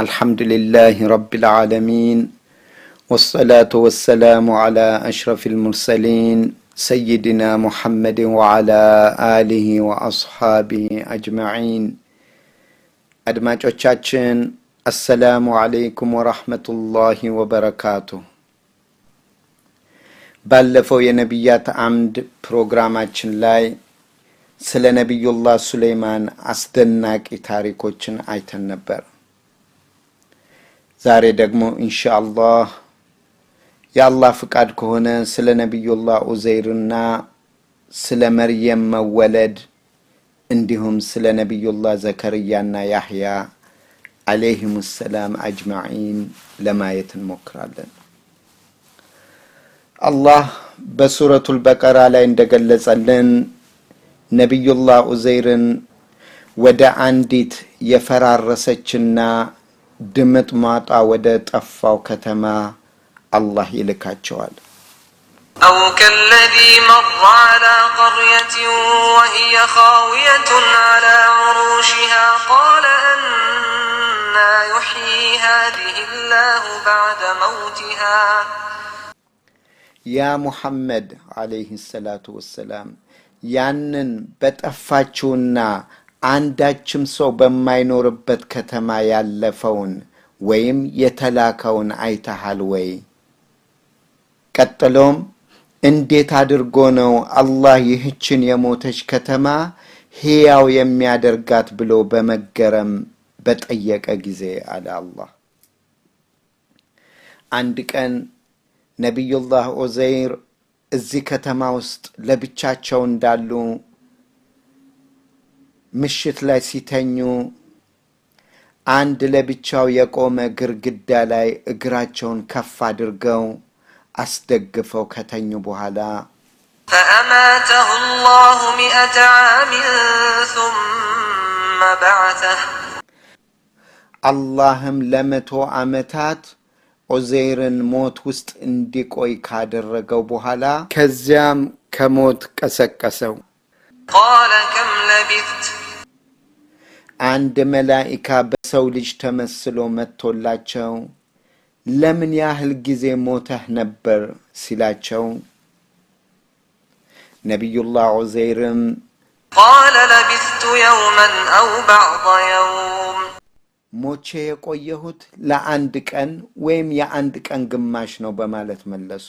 الحمد لله رب العالمين والصلاة والسلام على أشرف المرسلين سيدنا محمد وعلى آله وأصحابه أجمعين አድማጮቻችን አሰላሙ አለይኩም ወራህመቱላሂ ወበረካቱ። ባለፈው የነቢያት አምድ ፕሮግራማችን ላይ ስለ ነቢዩላህ ሱለይማን አስደናቂ ታሪኮችን አይተን ነበር። ዛሬ ደግሞ ኢንሻአላህ የአላህ ፍቃድ ከሆነ ስለ ነቢዩላህ ኡዘይርና ስለ መርየም መወለድ እንዲሁም ስለ ነቢዩላህ ዘከርያና ያህያ አለይህም ሰላም አጅማዒን ለማየት እንሞክራለን። አላህ በሱረቱል በቀራ ላይ እንደገለጸልን ነቢዩላህ ኡዘይርን ወደ አንዲት የፈራረሰችና ድምጥማጧ ወደ ጠፋው ከተማ አላህ ይልካቸዋል። أو كالذي مر على قرية وهي خاوية على عروشها قال أنا يحيي هذه الله بعد موتها ያ ሙሐመድ አለይህ ሰላቱ ወሰላም ያንን በጠፋችውና አንዳችም ሰው በማይኖርበት ከተማ ያለፈውን ወይም የተላከውን አይተሃል ወይ? ቀጥሎም እንዴት አድርጎ ነው አላህ ይህችን የሞተች ከተማ ሕያው የሚያደርጋት ብሎ በመገረም በጠየቀ ጊዜ አለ አላህ። አንድ ቀን ነቢዩላህ ዑዘይር እዚህ ከተማ ውስጥ ለብቻቸው እንዳሉ ምሽት ላይ ሲተኙ አንድ ለብቻው የቆመ ግርግዳ ላይ እግራቸውን ከፍ አድርገው አስደግፈው ከተኙ በኋላ فأماته الله مئة عام ثم بعثه አላህም ለመቶ ዓመታት ዑዘይርን ሞት ውስጥ እንዲቆይ ካደረገው በኋላ ከዚያም ከሞት ቀሰቀሰው። قال كم لبثت አንድ መላኢካ በሰው ልጅ ተመስሎ መጥቶላቸው ለምን ያህል ጊዜ ሞተህ ነበር ሲላቸው ነቢዩላህ ዑዘይርም قال لبثت يوما أو بعض يوم ሞቼ የቆየሁት ለአንድ ቀን ወይም የአንድ ቀን ግማሽ ነው በማለት መለሱ።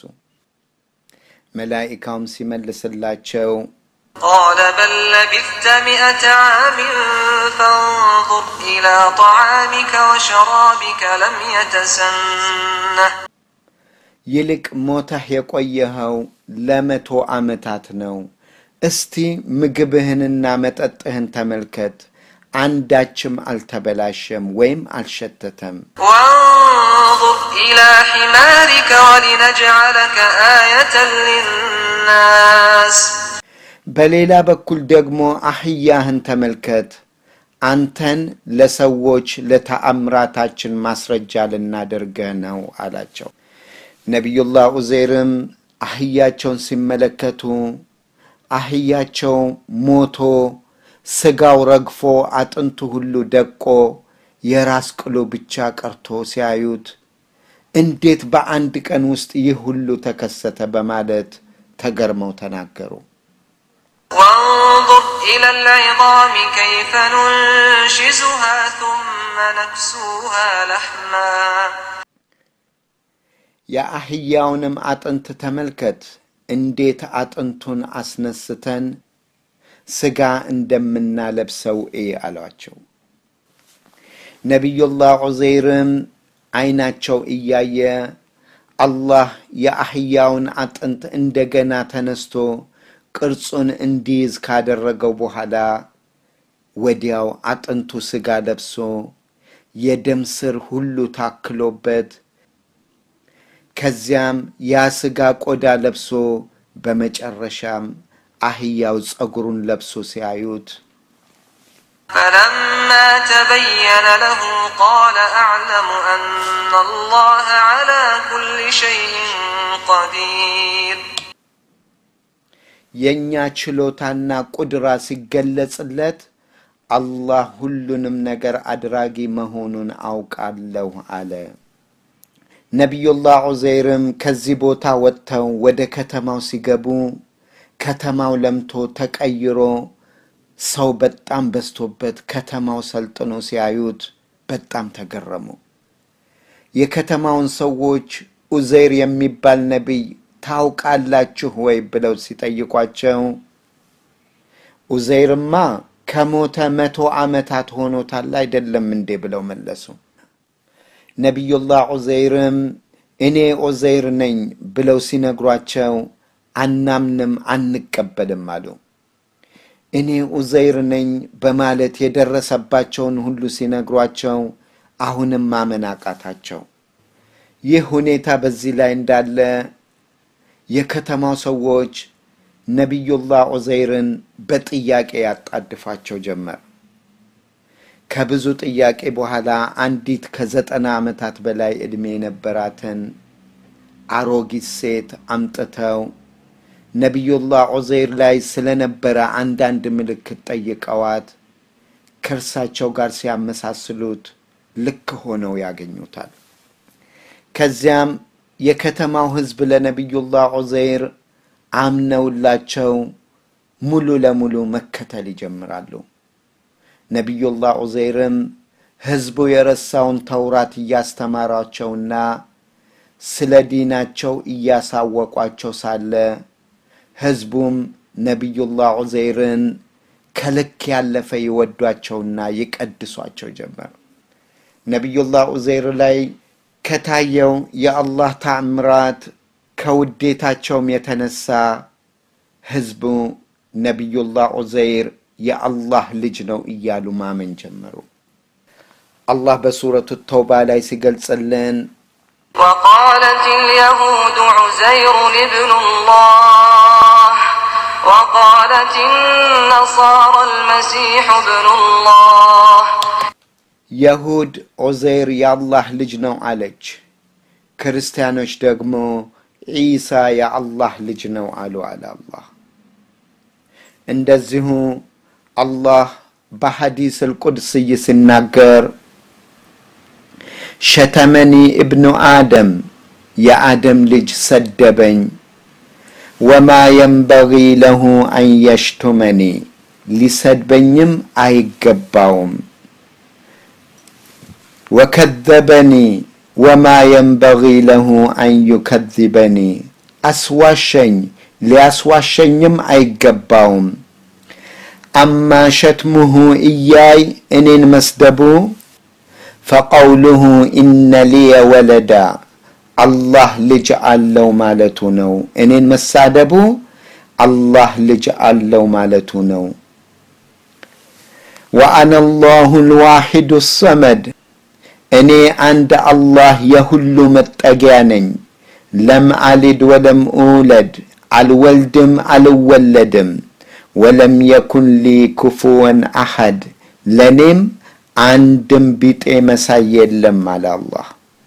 መላኢካውም ሲመልስላቸው قال بل لبثت مئة عام فانظر إلى طعامك وشرابك لم يتسنه ይልቅ ሞተህ የቆየኸው ለመቶ ዓመታት ነው። እስቲ ምግብህንና መጠጥህን ተመልከት፣ አንዳችም አልተበላሸም ወይም አልሸተተም። وانظر إلى حمارك ولنجعلك آية للناس በሌላ በኩል ደግሞ አህያህን ተመልከት፣ አንተን ለሰዎች ለተአምራታችን ማስረጃ ልናደርገህ ነው አላቸው። ነቢዩላህ ዑዘይርም አህያቸውን ሲመለከቱ አህያቸው ሞቶ ስጋው ረግፎ አጥንቱ ሁሉ ደቆ የራስ ቅሉ ብቻ ቀርቶ ሲያዩት እንዴት በአንድ ቀን ውስጥ ይህ ሁሉ ተከሰተ በማለት ተገርመው ተናገሩ። وانظر إلى العظام كيف ننشزها ثم نكسوها لحما የአህያውንም አጥንት ተመልከት፣ እንዴት አጥንቱን አስነስተን ስጋ እንደምናለብሰው እይ አሏቸው። ነቢዩላህ ዑዘይርም አይናቸው እያየ አላህ የአህያውን አጥንት እንደገና ተነስቶ ቅርጹን እንዲይዝ ካደረገው በኋላ ወዲያው አጥንቱ ስጋ ለብሶ የደም ስር ሁሉ ታክሎበት ከዚያም ያ ስጋ ቆዳ ለብሶ በመጨረሻም አህያው ጸጉሩን ለብሶ ሲያዩት فلما تبين له قال أعلم أن الله على كل شيء قدير የእኛ ችሎታና ቁድራ ሲገለጽለት አላህ ሁሉንም ነገር አድራጊ መሆኑን አውቃለሁ አለ። ነቢዩላህ ዑዘይርም ከዚህ ቦታ ወጥተው ወደ ከተማው ሲገቡ ከተማው ለምቶ ተቀይሮ ሰው በጣም በዝቶበት ከተማው ሰልጥኖ ሲያዩት በጣም ተገረሙ። የከተማውን ሰዎች ኡዘይር የሚባል ነቢይ ታውቃላችሁ ወይ ብለው ሲጠይቋቸው ኡዘይርማ ከሞተ መቶ ዓመታት ሆኖታል አይደለም እንዴ ብለው መለሱ። ነቢዩላህ ዑዘይርም እኔ ዑዘይር ነኝ ብለው ሲነግሯቸው አናምንም፣ አንቀበልም አሉ። እኔ ዑዘይር ነኝ በማለት የደረሰባቸውን ሁሉ ሲነግሯቸው አሁንም ማመን አቃታቸው። ይህ ሁኔታ በዚህ ላይ እንዳለ የከተማው ሰዎች ነቢዩላህ ዑዘይርን በጥያቄ ያጣድፋቸው ጀመር። ከብዙ ጥያቄ በኋላ አንዲት ከዘጠና ዓመታት በላይ ዕድሜ የነበራትን አሮጊት ሴት አምጥተው ነቢዩላህ ዑዘይር ላይ ስለነበረ አንዳንድ ምልክት ጠይቀዋት ከእርሳቸው ጋር ሲያመሳስሉት ልክ ሆነው ያገኙታል። ከዚያም የከተማው ሕዝብ ለነቢዩላህ ዑዘይር አምነውላቸው ሙሉ ለሙሉ መከተል ይጀምራሉ። ነቢዩላህ ዑዘይርም ሕዝቡ የረሳውን ተውራት እያስተማሯቸውና ስለ ዲናቸው እያሳወቋቸው ሳለ ሕዝቡም ነቢዩላህ ዑዘይርን ከልክ ያለፈ ይወዷቸውና ይቀድሷቸው ጀመር። ነቢዩላህ ዑዘይር ላይ ከታየው የአላህ ተአምራት ከውዴታቸውም የተነሳ ሕዝቡ ነቢዩላህ ዑዘይር የአላህ ልጅ ነው እያሉ ማመን ጀመሩ። አላህ በሱረቱ ተውባ ላይ ሲገልጽልን وقالت اليهود عزير ابن الله وقالت النصارى المسيح ابن الله የሁድ ዑዘይር የአላህ ልጅ ነው አለች። ክርስቲያኖች ደግሞ ዒሳ የአላህ ልጅ ነው አሉ አለ አላህ። እንደዚሁ አላህ በሐዲስ አልቁድስይ ሲናገር ሸተመኒ እብኑ አደም የአደም ልጅ ሰደበኝ፣ ወማ የንበጊ ለሁ አን የሽቱመኒ ሊሰድበኝም አይገባውም ወከዘበኒ ወማ የንበጊ ለሁ አን ዩከዚበኒ አስዋሸኝ ሊያስዋሸኝም አይገባውም። አማ ሸትሙሁ እያይ እኔን መስደቡ ፈቀውሉሁ ኢነ ሊየ ወለዳ አላህ ልጅ አለው ማለቱ ነው። እኔን መሳደቡ አላህ ልጅ አለው ማለቱ ነው። ወአነ አላሁ ልዋሒዱ ሰመድ እኔ አንድ አላህ የሁሉ መጠጊያ ነኝ። ለም አሊድ ወለም ኡለድ አልወልድም አልወለድም። ወለም የኩን ሊ ኩፉወን አሐድ ለእኔም አንድም ቢጤ መሳይ የለም አለ አላህ።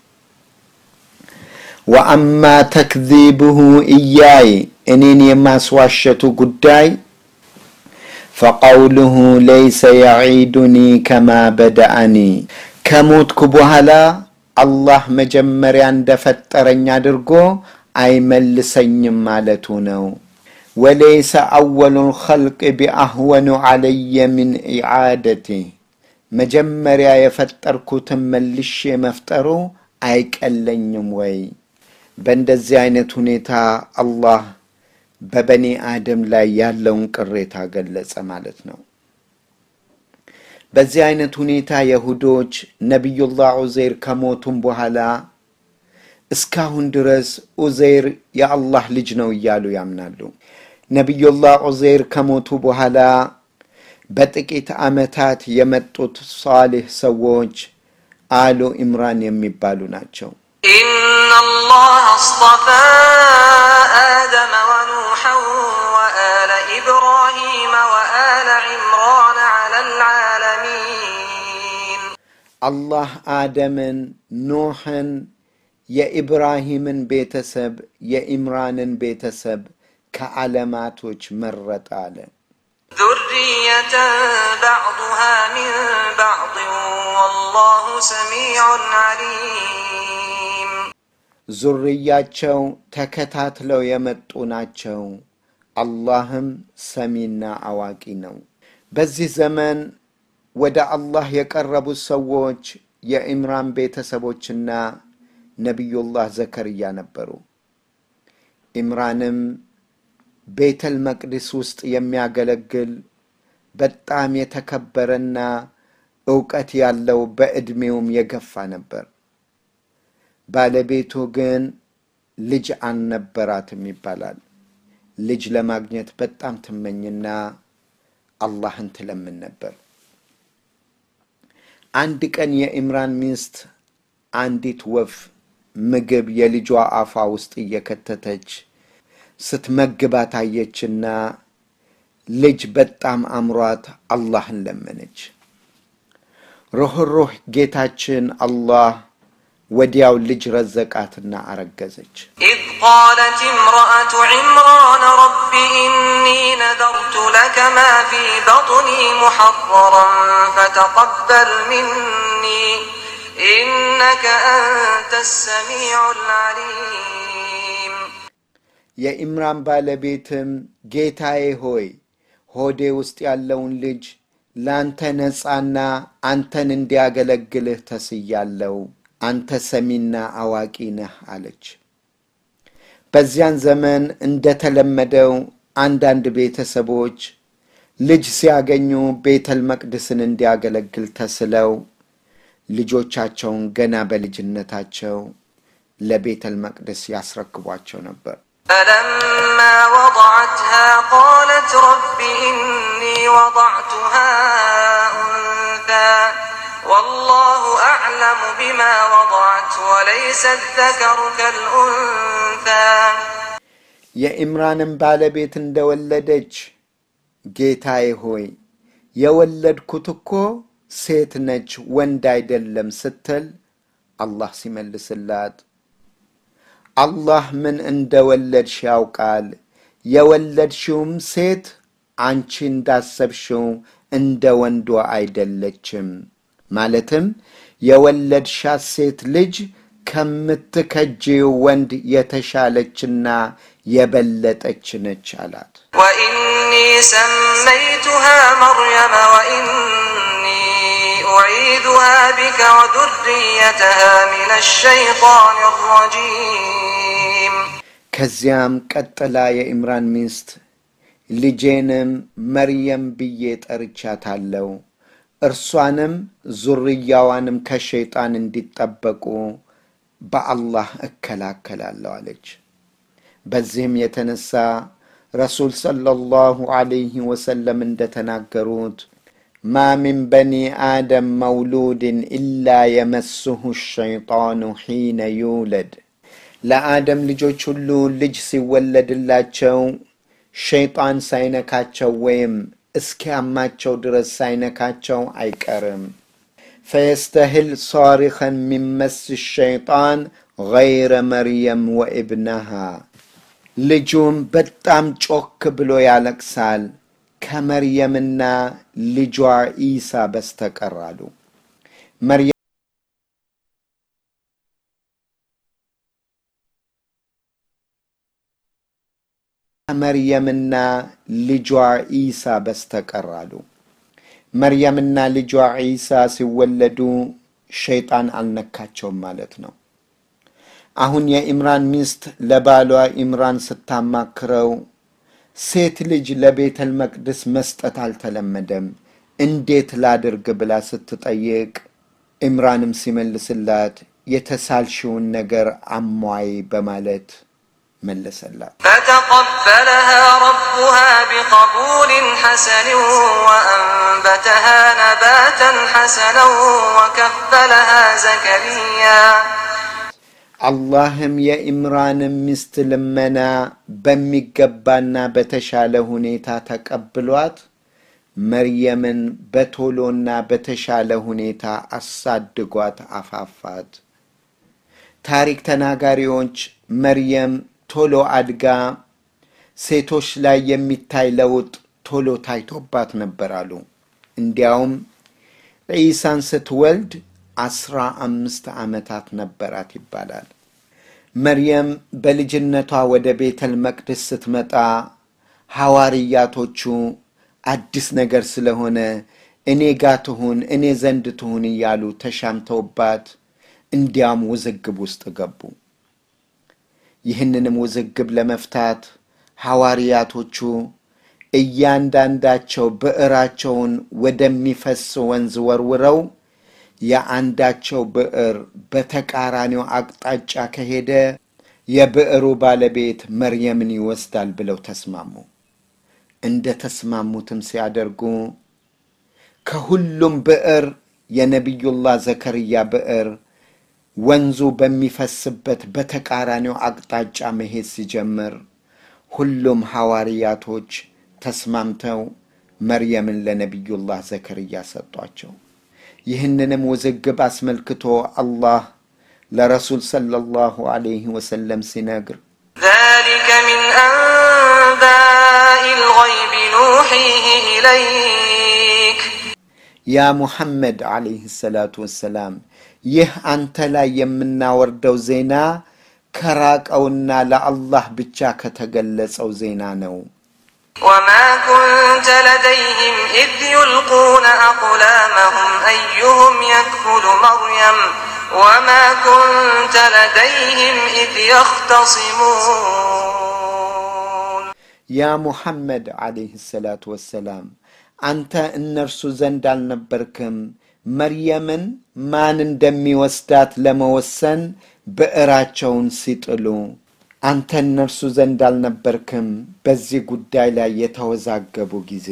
ወአማ ተክዚብሁ እያይ እኔን የማስዋሸቱ ጉዳይ ፈቀውልሁ ለይሰ የዒዱኒ ከማ በደአኒ ከሞትኩ በኋላ አላህ መጀመሪያ እንደፈጠረኝ አድርጎ አይመልሰኝም ማለቱ ነው። ወለይሰ አወሉ ልኸልቅ ቢአህወኑ ዓለየ ምን ኢዓደቲ መጀመሪያ የፈጠርኩትን መልሼ መፍጠሩ አይቀለኝም ወይ? በእንደዚህ አይነት ሁኔታ አላህ በበኒ አደም ላይ ያለውን ቅሬታ ገለጸ ማለት ነው። በዚህ አይነት ሁኔታ የሁዶች ነቢዩላህ ዑዘይር ከሞቱም በኋላ እስካሁን ድረስ ዑዘይር የአላህ ልጅ ነው እያሉ ያምናሉ። ነቢዩላህ ዑዘይር ከሞቱ በኋላ በጥቂት ዓመታት የመጡት ሷሊህ ሰዎች አሉ ኢምራን የሚባሉ ናቸው። إن الله اصطفى آدم ونوحا وآل إبراهيم وآل عمران على العالمين አላህ አደምን፣ ኖሕን፣ የኢብራሂምን ቤተሰብ፣ የኢምራንን ቤተሰብ ከዓለማቶች መረጠ አለ። ذرية بعضها من بعض والله سميع عليم ዙርያቸው ተከታትለው የመጡ ናቸው። አላህም ሰሚና አዋቂ ነው። በዚህ ዘመን ወደ አላህ የቀረቡት ሰዎች የኢምራን ቤተሰቦችና ነቢዩላህ ዘከርያ ነበሩ። ኢምራንም ቤተል መቅዲስ ውስጥ የሚያገለግል በጣም የተከበረና እውቀት ያለው በዕድሜውም የገፋ ነበር። ባለቤቱ ግን ልጅ አልነበራትም ይባላል። ልጅ ለማግኘት በጣም ትመኝና አላህን ትለምን ነበር። አንድ ቀን የኢምራን ሚስት አንዲት ወፍ ምግብ የልጇ አፏ ውስጥ እየከተተች ስትመግባት አየችና ልጅ በጣም አምሯት አላህን ለመነች። ሩኅሩህ ጌታችን አላህ ወዲያው ልጅ ረዘቃትና አረገዘች። إذ قالت امرأة عمران رب إني نذرت لك ما في بطني محررا فتقبل مني إنك أنت السميع العليم የኢምራን ባለቤትም ጌታዬ ሆይ ሆዴ ውስጥ ያለውን ልጅ ለአንተ ነፃና አንተን እንዲያገለግልህ ተስያለው፣ አንተ ሰሚና አዋቂ ነህ አለች። በዚያን ዘመን እንደተለመደው አንዳንድ ቤተሰቦች ልጅ ሲያገኙ ቤተል መቅደስን እንዲያገለግል ተስለው ልጆቻቸውን ገና በልጅነታቸው ለቤተል መቅደስ ያስረክቧቸው ነበር። فلما وضعتها قالت رب إني وضعتها أنثى والله أعلم بما وضعت وليس الذكر كالأنثى የኢምራንም ባለቤት እንደወለደች ጌታዬ ሆይ የወለድኩት እኮ ሴት ነች ወንድ አይደለም ስትል አላህ ሲመልስላት አላህ ምን እንደወለድሽ ያውቃል። የወለድሽውም ሴት አንቺ እንዳሰብሽው እንደ ወንዷ አይደለችም። ማለትም የወለድሻት ሴት ልጅ ከምትከጂው ወንድ የተሻለችና የበለጠች ነች አላት። وإني سميتها مريم وإني أعيذها بك وذريتها من الشيطان الرجيم ከዚያም ቀጥላ የኢምራን ሚስት ልጄንም መርየም ብዬ ጠርቻታለሁ፣ እርሷንም ዙርያዋንም ከሸይጣን እንዲጠበቁ በአላህ እከላከላለሁ አለች። በዚህም የተነሳ ረሱል ሰለላሁ ዐለይሂ ወሰለም እንደተናገሩት ማ ሚን በኒ አደም መውሉድን ኢላ የመስሁ ሸይጣኑ ሒነ ዩውለድ ለአደም ልጆች ሁሉ ልጅ ሲወለድላቸው ሸይጣን ሳይነካቸው ወይም እስኪያማቸው ድረስ ሳይነካቸው አይቀርም። ፈየስተህል ሳሪኸን ሚን መስ ሸይጣን ገይረ መርየም ወኢብነሃ ልጁም በጣም ጮክ ብሎ ያለቅሳል ከመርየምና ልጇ ኢሳ በስተቀር አሉ። መርየም ከመርየምና ልጇ ኢሳ በስተቀር አሉ። መርየምና ልጇ ዒሳ ሲወለዱ ሸይጣን አልነካቸውም ማለት ነው። አሁን የኢምራን ሚስት ለባሏ ኢምራን ስታማክረው ሴት ልጅ ለቤተል መቅደስ መስጠት አልተለመደም፣ እንዴት ላድርግ ብላ ስትጠይቅ ኢምራንም ሲመልስላት የተሳልሽውን ነገር አሟይ በማለት መለሰላት። فتقبلها ربها بقبول حسن وأنبتها نباتا حسنا وكفلها زكريا አላህም የኢምራንን ሚስት ልመና በሚገባና በተሻለ ሁኔታ ተቀብሏት መርየምን በቶሎና በተሻለ ሁኔታ አሳድጓት አፋፋት። ታሪክ ተናጋሪዎች መርየም ቶሎ አድጋ ሴቶች ላይ የሚታይ ለውጥ ቶሎ ታይቶባት ነበር አሉ። እንዲያውም ዒሳን ስትወልድ አስራ አምስት ዓመታት ነበራት ይባላል። መርየም በልጅነቷ ወደ ቤተል መቅደስ ስትመጣ ሐዋርያቶቹ አዲስ ነገር ስለሆነ እኔ ጋ ትሁን እኔ ዘንድ ትሁን እያሉ ተሻምተውባት እንዲያም ውዝግብ ውስጥ ገቡ። ይህንንም ውዝግብ ለመፍታት ሐዋርያቶቹ እያንዳንዳቸው ብዕራቸውን ወደሚፈስ ወንዝ ወርውረው የአንዳቸው ብዕር በተቃራኒው አቅጣጫ ከሄደ የብዕሩ ባለቤት መርየምን ይወስዳል ብለው ተስማሙ። እንደ ተስማሙትም ሲያደርጉ ከሁሉም ብዕር የነቢዩላህ ዘከርያ ብዕር ወንዙ በሚፈስበት በተቃራኒው አቅጣጫ መሄድ ሲጀምር ሁሉም ሐዋርያቶች ተስማምተው መርየምን ለነቢዩላህ ዘከርያ ሰጧቸው። ይህንንም ውዝግብ አስመልክቶ አላህ ለረሱል ሰለላሁ ዐለይሂ ወሰለም ሲነግር ذلك من أنباء الغيب نوحيه إليك ያ ሙሐመድ ዐለይሂ ሰላቱ ወሰላም ይህ አንተ ላይ የምናወርደው ዜና ከራቀውና ለአላህ ብቻ ከተገለጸው ዜና ነው። وما كنت لديهم إذ يلقون أقلامهم أيهم يكفل مريم وما كنت لديهم إذ يختصمون ያ ሙሐመድ ዐለይሂ ሰላቱ ወሰላም አንተ እነርሱ ዘንድ አልነበርክም መርየምን ማን እንደሚወስዳት ለመወሰን ብዕራቸውን ሲጥሉ አንተ እነርሱ ዘንድ አልነበርክም በዚህ ጉዳይ ላይ የተወዛገቡ ጊዜ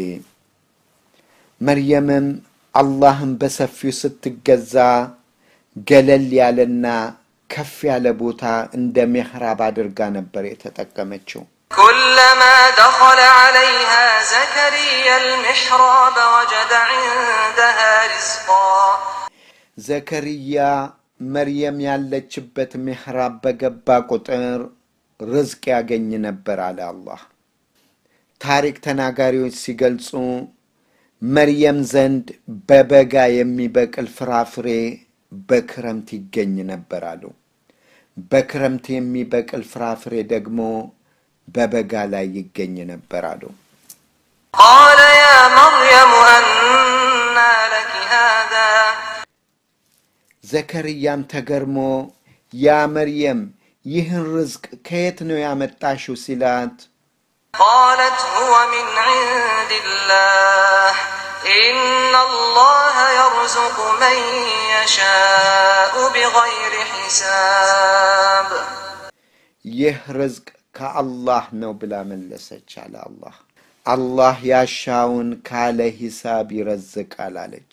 መርየምም አላህን በሰፊው ስትገዛ ገለል ያለና ከፍ ያለ ቦታ እንደ ምሕራብ አድርጋ ነበር የተጠቀመችው። كلما دخل عليها زكريا المحراب وجد عندها رزقا ዘከርያ መርየም ያለችበት ምሕራብ በገባ ቁጥር ርዝቅ ያገኝ ነበር አለ አላህ። ታሪክ ተናጋሪዎች ሲገልጹ መርየም ዘንድ በበጋ የሚበቅል ፍራፍሬ በክረምት ይገኝ ነበር አሉ። በክረምት የሚበቅል ፍራፍሬ ደግሞ በበጋ ላይ ይገኝ ነበር አሉ። قال يا مريم أنى لك هذا ዘከርያም ተገርሞ ያ መርየም ይህን ርዝቅ ከየት ነው ያመጣሽው ሲላት قالت هو من عند الله إن الله يرزق من يشاء بغير حساب ይህ ርዝቅ ከአላህ ነው ብላ መለሰች አለ አላህ። አላህ ያሻውን ካለ ሂሳብ ይረዝቃል አለች።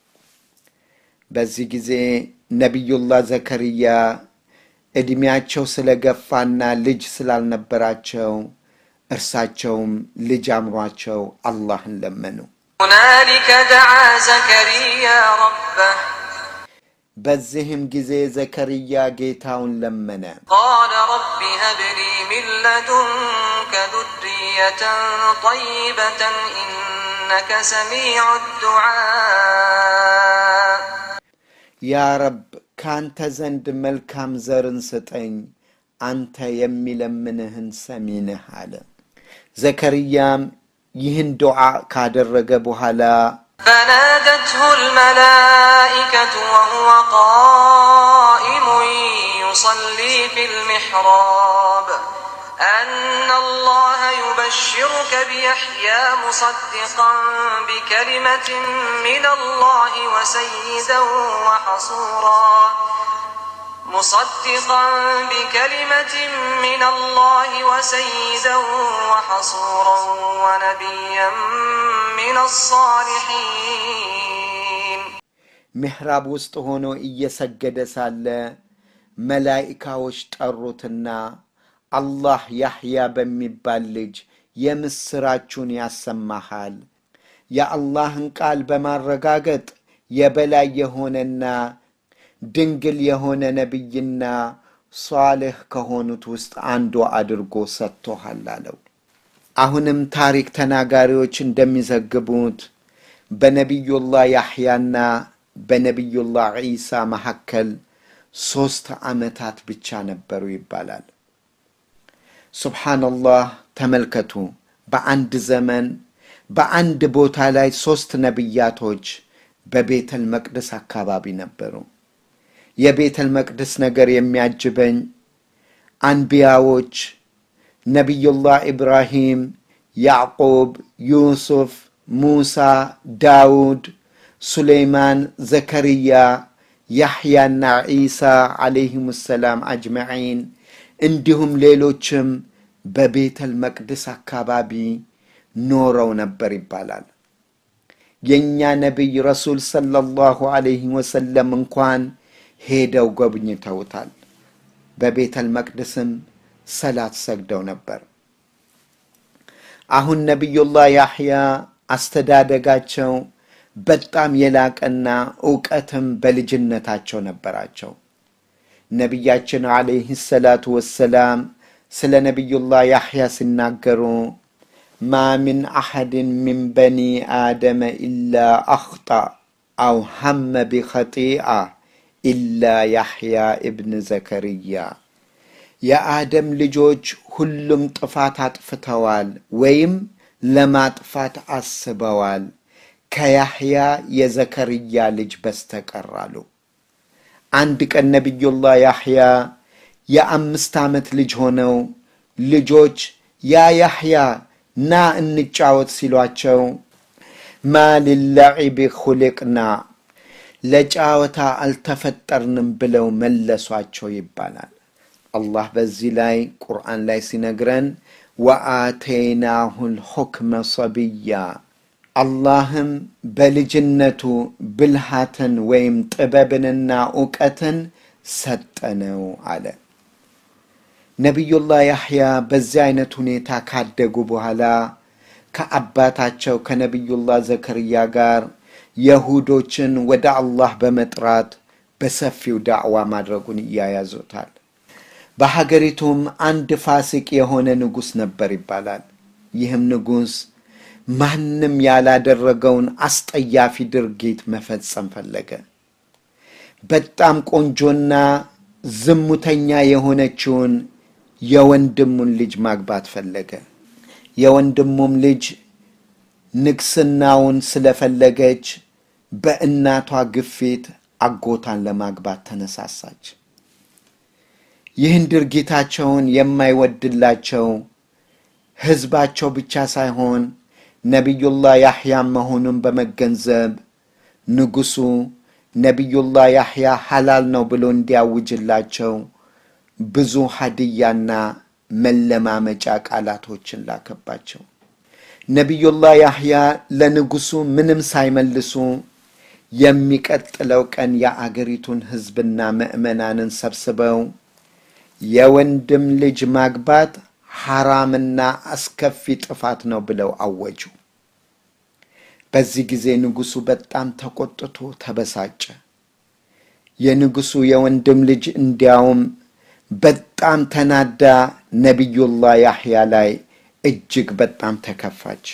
በዚህ ጊዜ ነቢዩላህ ዘከርያ ዕድሜያቸው ስለገፋና ልጅ ስላልነበራቸው እርሳቸውም ልጅ አምሯቸው አላህን ለመኑ። هنالك دعا زكريا ربه በዚህም ጊዜ ዘከርያ ጌታውን ለመነ። قال رب هب لي من لدنك ذرية طيبة إنك سميع الدعاء ያ ረብ ከአንተ ዘንድ መልካም ዘርን ስጠኝ፣ አንተ የሚለምንህን ሰሚ ነህ አለ። ዘከርያም ይህን ዱዓ ካደረገ በኋላ فنادته الملائكة وهو قائم يصلي في المحراب أن الله يبشرك بيحيى مصدقا بكلمة من الله وسيدا وحصورا مصدقا بكلمة من الله وسيدا وحصورا ونبيا من الصالحين ምሕራብ ውስጥ ሆኖ እየሰገደ ሳለ መላኢካዎች ጠሩትና አላህ ያሕያ በሚባል ልጅ የምስራቹን ያሰማሃል። የአላህን ቃል በማረጋገጥ የበላይ የሆነና ድንግል የሆነ ነቢይና ሷልህ ከሆኑት ውስጥ አንዱ አድርጎ ሰጥቶሃል አለው። አሁንም ታሪክ ተናጋሪዎች እንደሚዘግቡት በነቢዩላህ ያሕያና በነቢዩላህ ዒሳ መካከል ሦስት ዓመታት ብቻ ነበሩ ይባላል። ሱብሓነላህ ተመልከቱ። በአንድ ዘመን በአንድ ቦታ ላይ ሦስት ነቢያቶች በቤተል መቅደስ አካባቢ ነበሩ። የቤተል መቅደስ ነገር የሚያጅበኝ አንቢያዎች ነቢዩላህ ኢብራሂም፣ ያዕቁብ፣ ዩሱፍ፣ ሙሳ፣ ዳውድ፣ ሱሌይማን፣ ዘከርያ፣ ያሕያና ዒሳ ዓለይሂም ሰላም አጅመዒን እንዲሁም ሌሎችም በቤተል መቅደስ አካባቢ ኖረው ነበር ይባላል። የእኛ ነቢይ ረሱል ሰለላሁ ዓለይሂ ወሰለም እንኳን ሄደው ጎብኝተውታል። በቤተል መቅደስም ሰላት ሰግደው ነበር። አሁን ነቢዩላህ ያሕያ አስተዳደጋቸው በጣም የላቀና እውቀትም በልጅነታቸው ነበራቸው። ነቢያችን ዓለይህ ሰላቱ ወሰላም ስለ ነቢዩላህ ያሕያ ሲናገሩ ማ ምን አሐድን ምን በኒ አደመ ኢላ አኽጣ አው ሐመ ቢኸጢአ ኢላ ያሕያ እብን ዘከርያ የአደም ልጆች ሁሉም ጥፋት አጥፍተዋል ወይም ለማጥፋት አስበዋል ከያሕያ የዘከርያ ልጅ በስተቀር አሉ። አንድ ቀን ነቢዩላህ ያሕያ የአምስት ዓመት ልጅ ሆነው ልጆች ያ ያሕያ ና እንጫወት ሲሏቸው ማ ሊላዒቢ ኹሊቅና ለጫወታ አልተፈጠርንም ብለው መለሷቸው ይባላል። አላህ በዚህ ላይ ቁርአን ላይ ሲነግረን ወአተይናሁ ልሑክመ ሰብያ አላህም በልጅነቱ ብልሃትን ወይም ጥበብንና እውቀትን ሰጠነው አለ። ነቢዩላህ ያሕያ በዚህ አይነት ሁኔታ ካደጉ በኋላ ከአባታቸው ከነቢዩላህ ዘከርያ ጋር የሁዶችን ወደ አላህ በመጥራት በሰፊው ዳዕዋ ማድረጉን እያያዙታል። በሀገሪቱም አንድ ፋሲቅ የሆነ ንጉሥ ነበር ይባላል። ይህም ንጉሥ ማንም ያላደረገውን አስጠያፊ ድርጊት መፈጸም ፈለገ። በጣም ቆንጆና ዝሙተኛ የሆነችውን የወንድሙን ልጅ ማግባት ፈለገ። የወንድሙም ልጅ ንግስናውን ስለፈለገች በእናቷ ግፊት አጎታን ለማግባት ተነሳሳች። ይህን ድርጊታቸውን የማይወድላቸው ሕዝባቸው ብቻ ሳይሆን ነቢዩላህ ያሕያም መሆኑን በመገንዘብ ንጉሡ ነቢዩላህ ያሕያ ሐላል ነው ብሎ እንዲያውጅላቸው ብዙ ሀድያና መለማመጫ ቃላቶችን ላከባቸው። ነቢዩላህ ያሕያ ለንጉሡ ምንም ሳይመልሱ የሚቀጥለው ቀን የአገሪቱን ሕዝብና ምዕመናንን ሰብስበው የወንድም ልጅ ማግባት ሐራምና አስከፊ ጥፋት ነው ብለው አወጁ። በዚህ ጊዜ ንጉሡ በጣም ተቆጥቶ ተበሳጨ። የንጉሡ የወንድም ልጅ እንዲያውም በጣም ተናዳ ነቢዩላህ ያሕያ ላይ እጅግ በጣም ተከፋች።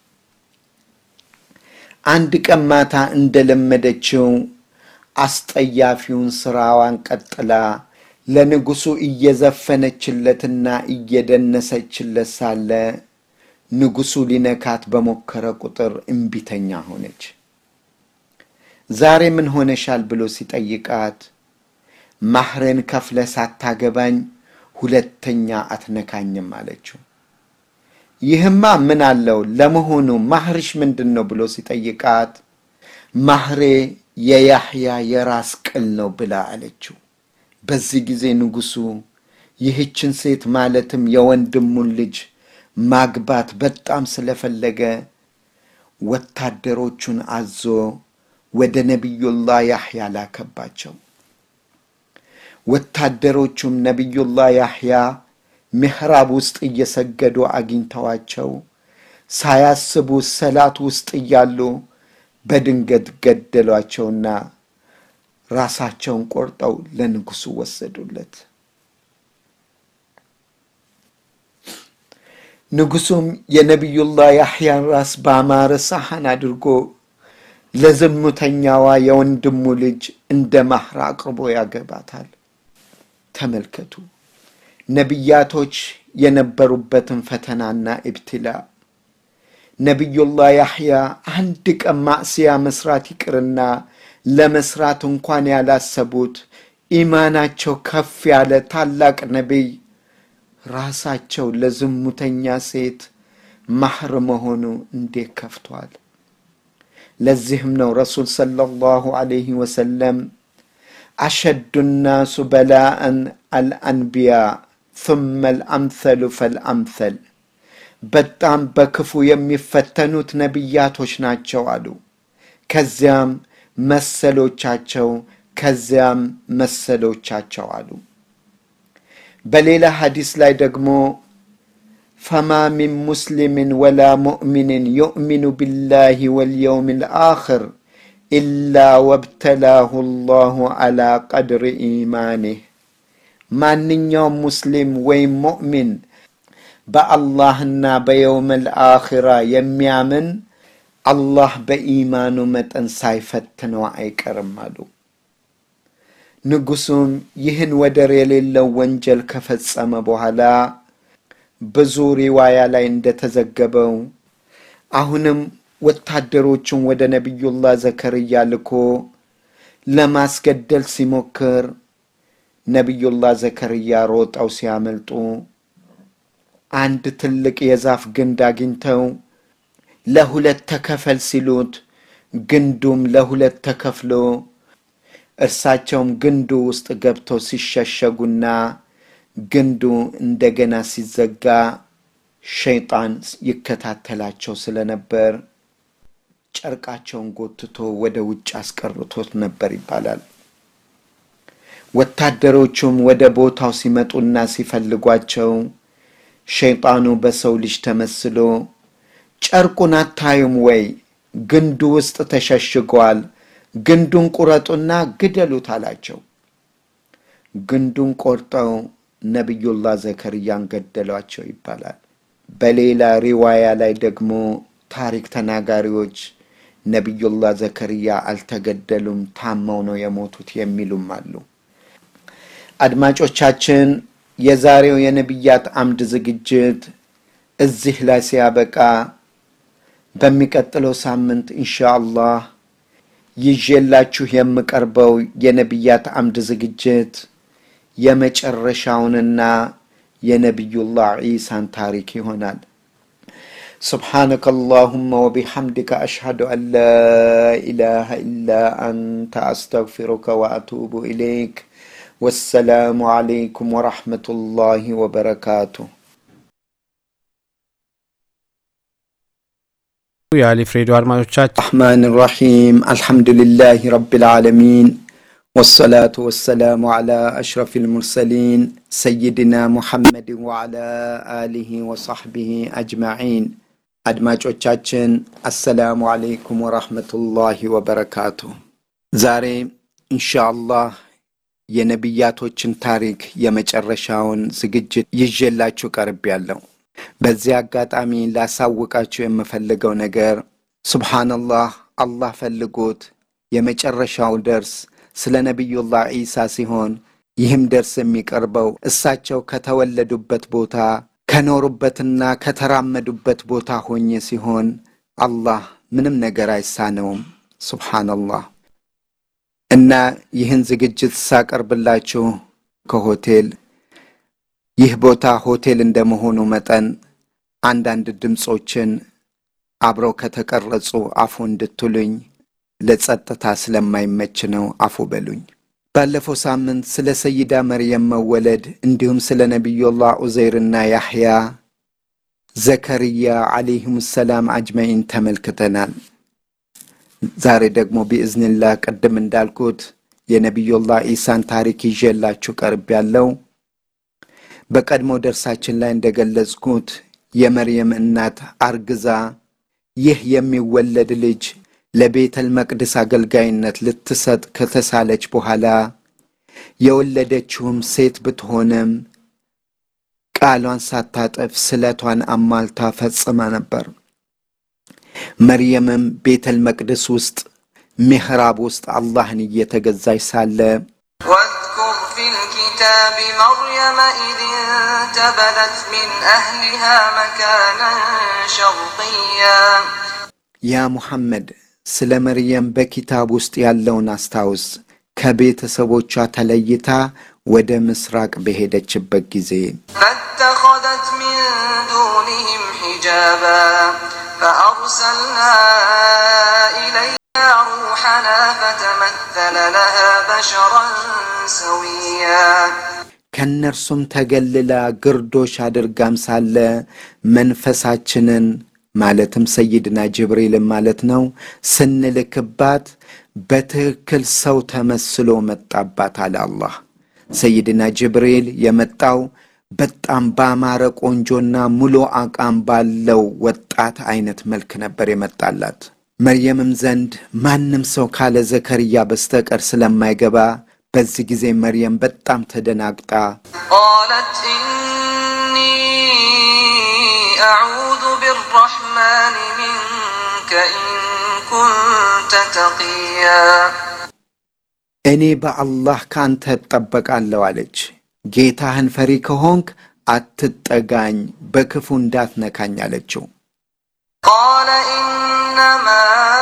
አንድ ቀን ማታ እንደለመደችው አስጠያፊውን ስራዋን ቀጥላ ለንጉሡ እየዘፈነችለትና እየደነሰችለት ሳለ ንጉሡ ሊነካት በሞከረ ቁጥር እምቢተኛ ሆነች። ዛሬ ምን ሆነሻል ብሎ ሲጠይቃት ማህሬን ከፍለ ሳታገባኝ ሁለተኛ አትነካኝም አለችው። ይህማ ምን አለው ለመሆኑ ማህርሽ ምንድን ነው ብሎ ሲጠይቃት ማህሬ የያሕያ የራስ ቅል ነው ብላ አለችው። በዚህ ጊዜ ንጉሡ ይህችን ሴት ማለትም የወንድሙን ልጅ ማግባት በጣም ስለፈለገ ወታደሮቹን አዞ ወደ ነቢዩላህ ያሕያ ላከባቸው። ወታደሮቹም ነቢዩላህ ያሕያ ምሕራብ ውስጥ እየሰገዱ አግኝተዋቸው ሳያስቡ ሰላት ውስጥ እያሉ በድንገት ገደሏቸውና ራሳቸውን ቆርጠው ለንጉሡ ወሰዱለት። ንጉሱም የነቢዩላህ ያሕያን ራስ በአማረ ሳህን አድርጎ ለዝሙተኛዋ የወንድሙ ልጅ እንደ ማህር አቅርቦ ያገባታል። ተመልከቱ ነቢያቶች የነበሩበትን ፈተናና ኢብትላ። ነቢዩላህ ያሕያ አንድ ቀን ማዕስያ መስራት ይቅርና ለመስራት እንኳን ያላሰቡት ኢማናቸው ከፍ ያለ ታላቅ ነቢይ ራሳቸው ለዝሙተኛ ሴት ማህር መሆኑ እንዴት ከፍቷል። ለዚህም ነው ረሱል ሰለላሁ ዐለይሂ ወሰለም አሸዱ ናሱ በላአን አልአንቢያ ثመ አልአምሰሉ ፈልአምሰል በጣም በክፉ የሚፈተኑት ነቢያቶች ናቸው አሉ። ከዚያም መሰሎቻቸው ከዚያም መሰሎቻቸው አሉ። በሌላ ሐዲስ ላይ ደግሞ ፈማ ሚን ሙስሊምን ወላ ሙእሚንን ዩእሚኑ ቢላሂ ወልየውም ልአኽር ኢላ ወብተላሁ ላሁ ዐላ ቀድሪ ኢማኒህ ማንኛውም ሙስሊም ወይም ሙእሚን በአላህና በየውም ልአኽራ የሚያምን አላህ በኢማኑ መጠን ሳይፈትነው አይቀርም አሉ። ንጉሱም ይህን ወደር የሌለው ወንጀል ከፈጸመ በኋላ ብዙ ሪዋያ ላይ እንደተዘገበው አሁንም ወታደሮቹን ወደ ነቢዩላህ ዘከርያ ልኮ ለማስገደል ሲሞክር ነቢዩላህ ዘከርያ ሮጠው ሲያመልጡ አንድ ትልቅ የዛፍ ግንድ አግኝተው ለሁለት ተከፈል ሲሉት ግንዱም ለሁለት ተከፍሎ እርሳቸውም ግንዱ ውስጥ ገብተው ሲሸሸጉና ግንዱ እንደገና ሲዘጋ ሸይጣን ይከታተላቸው ስለነበር ጨርቃቸውን ጎትቶ ወደ ውጭ አስቀርቶት ነበር ይባላል። ወታደሮቹም ወደ ቦታው ሲመጡና ሲፈልጓቸው ሸይጣኑ በሰው ልጅ ተመስሎ ጨርቁን አታዩም ወይ? ግንዱ ውስጥ ተሸሽጓል። ግንዱን ቁረጡና ግደሉት አላቸው። ግንዱን ቆርጠው ነቢዩላህ ዘከርያን ገደሏቸው ይባላል። በሌላ ሪዋያ ላይ ደግሞ ታሪክ ተናጋሪዎች ነቢዩላህ ዘከርያ አልተገደሉም፣ ታመው ነው የሞቱት የሚሉም አሉ። አድማጮቻችን የዛሬው የነቢያት አምድ ዝግጅት እዚህ ላይ ሲያበቃ በሚቀጥለው ሳምንት ኢንሻአላህ ይዤላችሁ የምቀርበው የነቢያት አምድ ዝግጅት የመጨረሻውንና የነቢዩላህ ዒሳን ታሪክ ይሆናል። سبحانك اللهم وبحمدك أشهد أن لا إله إلا أنت أستغفرك وأتوب إليك والسلام عليكم ورحمة الله وبركاته የአሊፍ ሬዲዮ አድማጮቻችን الرحمن الرحيم الحمد لله رب العالمين والصلاة والسلام على أشرف المرسلين سيدنا محمد وعلى آله وصحبه أجمعين አድማጮቻችን አሰላሙ አለይኩም ወራህመቱላሂ ወበረካቱ። ዛሬ ኢንሻአላህ የነቢያቶችን ታሪክ የመጨረሻውን ዝግጅት ይዤላችሁ ቀርቤያለሁ። በዚህ አጋጣሚ ላሳውቃችሁ የምፈልገው ነገር ሱብሓነላህ አላህ ፈልጎት የመጨረሻው ደርስ ስለ ነቢዩላህ ዒሳ ሲሆን ይህም ደርስ የሚቀርበው እሳቸው ከተወለዱበት ቦታ ከኖሩበትና ከተራመዱበት ቦታ ሆኜ ሲሆን አላህ ምንም ነገር አይሳነውም። ሱብሓነላህ እና ይህን ዝግጅት ሳቀርብላችሁ ከሆቴል ይህ ቦታ ሆቴል እንደመሆኑ መጠን አንዳንድ ድምፆችን አብረው ከተቀረጹ አፉ እንድትሉኝ ለጸጥታ ስለማይመች ነው። አፉ በሉኝ። ባለፈው ሳምንት ስለ ሰይዳ መርየም መወለድ እንዲሁም ስለ ነቢዩላህ ዑዘይርና ያሕያ ዘከርያ ዓለይሂም ሰላም አጅመዒን ተመልክተናል። ዛሬ ደግሞ ቢእዝንላህ ቅድም እንዳልኩት የነቢዩላህ ዒሳን ታሪክ ይዤላችሁ ቀርብ ያለው በቀድሞ ደርሳችን ላይ እንደገለጽኩት የመርየም እናት አርግዛ ይህ የሚወለድ ልጅ ለቤተል መቅደስ አገልጋይነት ልትሰጥ ከተሳለች በኋላ የወለደችውም ሴት ብትሆንም ቃሏን ሳታጠፍ ስለቷን አሟልታ ፈጽማ ነበር። መርየምም ቤተል መቅደስ ውስጥ ሚሕራብ ውስጥ አላህን እየተገዛች ሳለ واذكر في الكتاب مريم إذ انتبذت من أهلها مكانا شرقيا ያ ሙሐመድ ስለ መርየም በኪታብ ውስጥ ያለውን አስታውስ። ከቤተሰቦቿ ተለይታ ወደ ምስራቅ በሄደችበት ጊዜ فاتخذت من دونهم حجابا فأرسلنا إليها روحنا فتمثل لها بشرا سويا ከእነርሱም ተገልላ ግርዶሽ አድርጋም ሳለ መንፈሳችንን ማለትም ሰይድና ጅብሪልን ማለት ነው ስንልክባት በትክክል ሰው ተመስሎ መጣባት አለ አላህ። ሰይድና ጅብሪል የመጣው በጣም ባማረ ቆንጆና ሙሉ አቋም ባለው ወጣት አይነት መልክ ነበር የመጣላት። መርየምም ዘንድ ማንም ሰው ካለ ዘከርያ በስተቀር ስለማይገባ በዚህ ጊዜ መርየም በጣም ተደናግጣ قالت إني أعوذ بالرحمن منك إن كنت تقيا እኔ በአላህ ከአንተ እጠበቃለሁ አለች። ጌታህን ፈሪ ከሆንክ አትጠጋኝ፣ በክፉ እንዳትነካኝ አለችው። قال إنما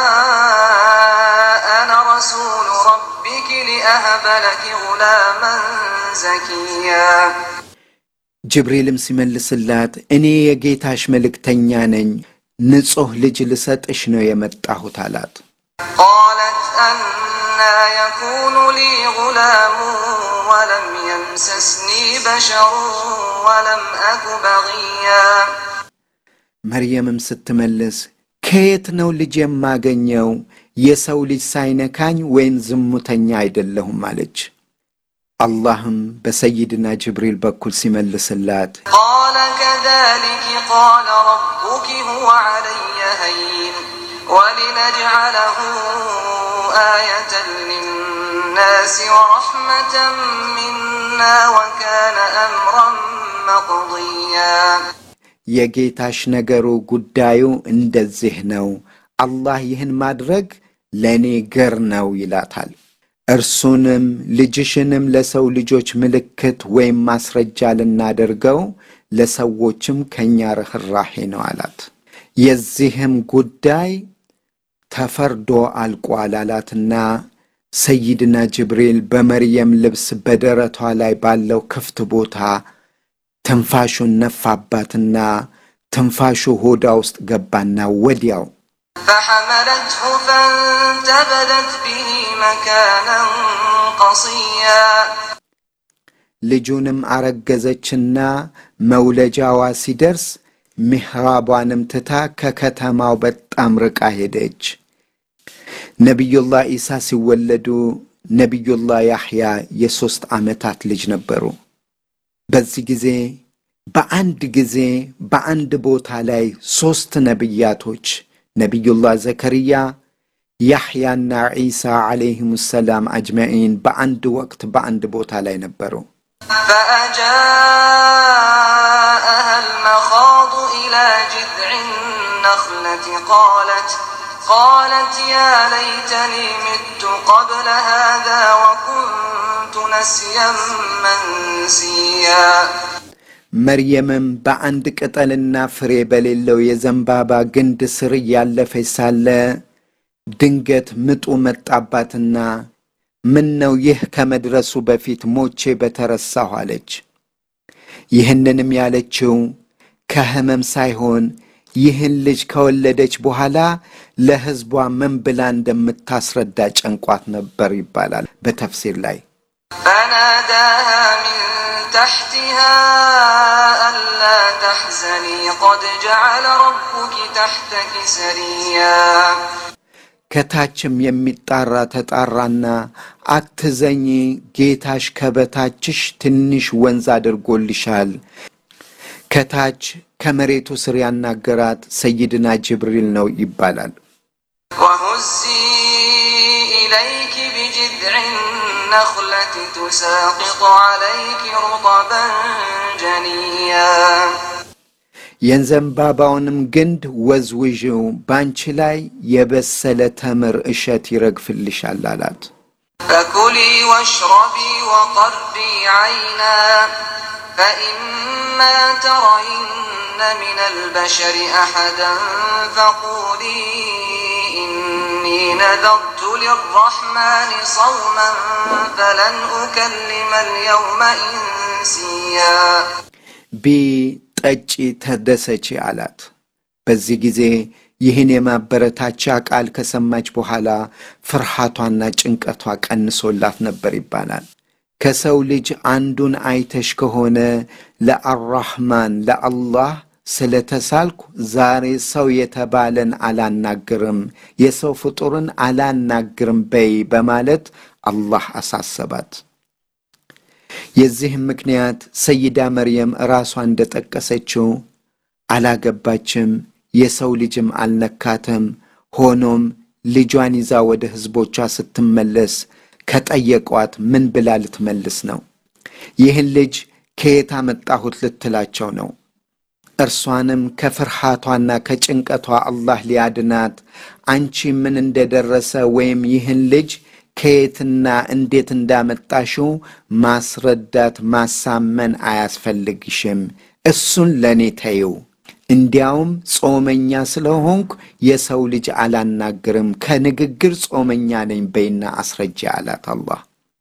أنا رسول ربك لأهب لك غلاما زكيا ጅብሪልም ሲመልስላት እኔ የጌታሽ መልእክተኛ ነኝ፣ ንጹሕ ልጅ ልሰጥሽ ነው የመጣሁት አላት። قالت أنا يكون لي غلام ولم يمسسني بشر ولم أك بغيا መርየምም ስትመልስ ከየት ነው ልጅ የማገኘው? የሰው ልጅ ሳይነካኝ ወይም ዝሙተኛ አይደለሁም አለች። አላህም በሰይድና ጅብሪል በኩል ሲመልስላት قال كذلك قال ربك هو علي هين ولنجعله آية للناس ورحمة منا وكان أمرا مقضيا የጌታሽ ነገሩ ጉዳዩ እንደዚህ ነው፣ አላህ ይህን ማድረግ ለእኔ ገር ነው ይላታል። እርሱንም ልጅሽንም ለሰው ልጆች ምልክት ወይም ማስረጃ ልናደርገው ለሰዎችም ከእኛ ርኅራሄ ነው አላት። የዚህም ጉዳይ ተፈርዶ አልቋል አላትና ሰይድና ጅብሪል በመርየም ልብስ በደረቷ ላይ ባለው ክፍት ቦታ ትንፋሹን ነፋባትና ትንፋሹ ሆዳ ውስጥ ገባና ወዲያው فحملته فانتبذت به مكانا قصيا ልጁንም አረገዘችና መውለጃዋ ሲደርስ ሚሕራቧንም ትታ ከከተማው በጣም ርቃ ሄደች። ነቢዩላህ ኢሳ ሲወለዱ ነቢዩላህ ያሕያ የሦስት ዓመታት ልጅ ነበሩ። በዚህ ጊዜ በአንድ ጊዜ በአንድ ቦታ ላይ ሦስት ነቢያቶች ነቢዩላህ ዘከርያ፣ ያሕያና ዒሳ ዓለይሂም ሰላም አጅመዒን በአንድ ወቅት በአንድ ቦታ ላይ ነበሩ። فأجاءها المخاض إلى جذع النخلة قالت قالت يا ليتني مت قبل هذا وكنت نسيا منسيا መርየምም በአንድ ቅጠልና ፍሬ በሌለው የዘንባባ ግንድ ስር እያለፈች ሳለ ድንገት ምጡ መጣባትና ምን ነው ይህ ከመድረሱ በፊት ሞቼ በተረሳሁ አለች። ይህንንም ያለችው ከሕመም ሳይሆን ይህን ልጅ ከወለደች በኋላ ለሕዝቧ ምን ብላ እንደምታስረዳ ጨንቋት ነበር ይባላል በተፍሲር ላይ። فناداها من تحتها ألا تحزني قد جعل ربك تحتك سريا ከታችም የሚጣራ ተጣራና አትዘኝ፣ ጌታሽ ከበታችሽ ትንሽ ወንዝ አድርጎልሻል። ከታች ከመሬቱ ስር ያናገራት ሰይድና ጅብሪል ነው ይባላል። وهزي إليك بجذع النخلة تساقط عليك رطبا جنيا የዘንባባውንም ግንድ ወዝውዥው ባንቺ ላይ የበሰለ ተምር እሸት ይረግፍልሻል አላት። فكلي واشربي وقري عينا فإما ترين من البشر أحدا فقولي إني نذرت للرحمن صوما فلن أكلم اليوم إنسيا ቢ ጠጪ፣ ተደሰቺ አላት። በዚህ ጊዜ ይህን የማበረታቻ ቃል ከሰማች በኋላ ፍርሃቷና ጭንቀቷ ቀንሶላት ነበር ይባላል። ከሰው ልጅ አንዱን አይተሽ ከሆነ ለአራህማን ለአላህ ስለተሳልኩ ዛሬ ሰው የተባለን አላናግርም፣ የሰው ፍጡርን አላናግርም በይ በማለት አላህ አሳሰባት። የዚህም ምክንያት ሰይዳ መርየም ራሷ እንደጠቀሰችው አላገባችም፣ የሰው ልጅም አልነካትም። ሆኖም ልጇን ይዛ ወደ ሕዝቦቿ ስትመለስ ከጠየቋት ምን ብላ ልትመልስ ነው? ይህን ልጅ ከየት አመጣሁት ልትላቸው ነው። እርሷንም ከፍርሃቷና ከጭንቀቷ አላህ ሊያድናት አንቺ ምን እንደደረሰ ወይም ይህን ልጅ ከየትና እንዴት እንዳመጣሽው ማስረዳት ማሳመን አያስፈልግሽም። እሱን ለእኔ ተይው። እንዲያውም ጾመኛ ስለሆንኩ የሰው ልጅ አላናግርም፣ ከንግግር ጾመኛ ነኝ በይና አስረጃ አላት አላህ።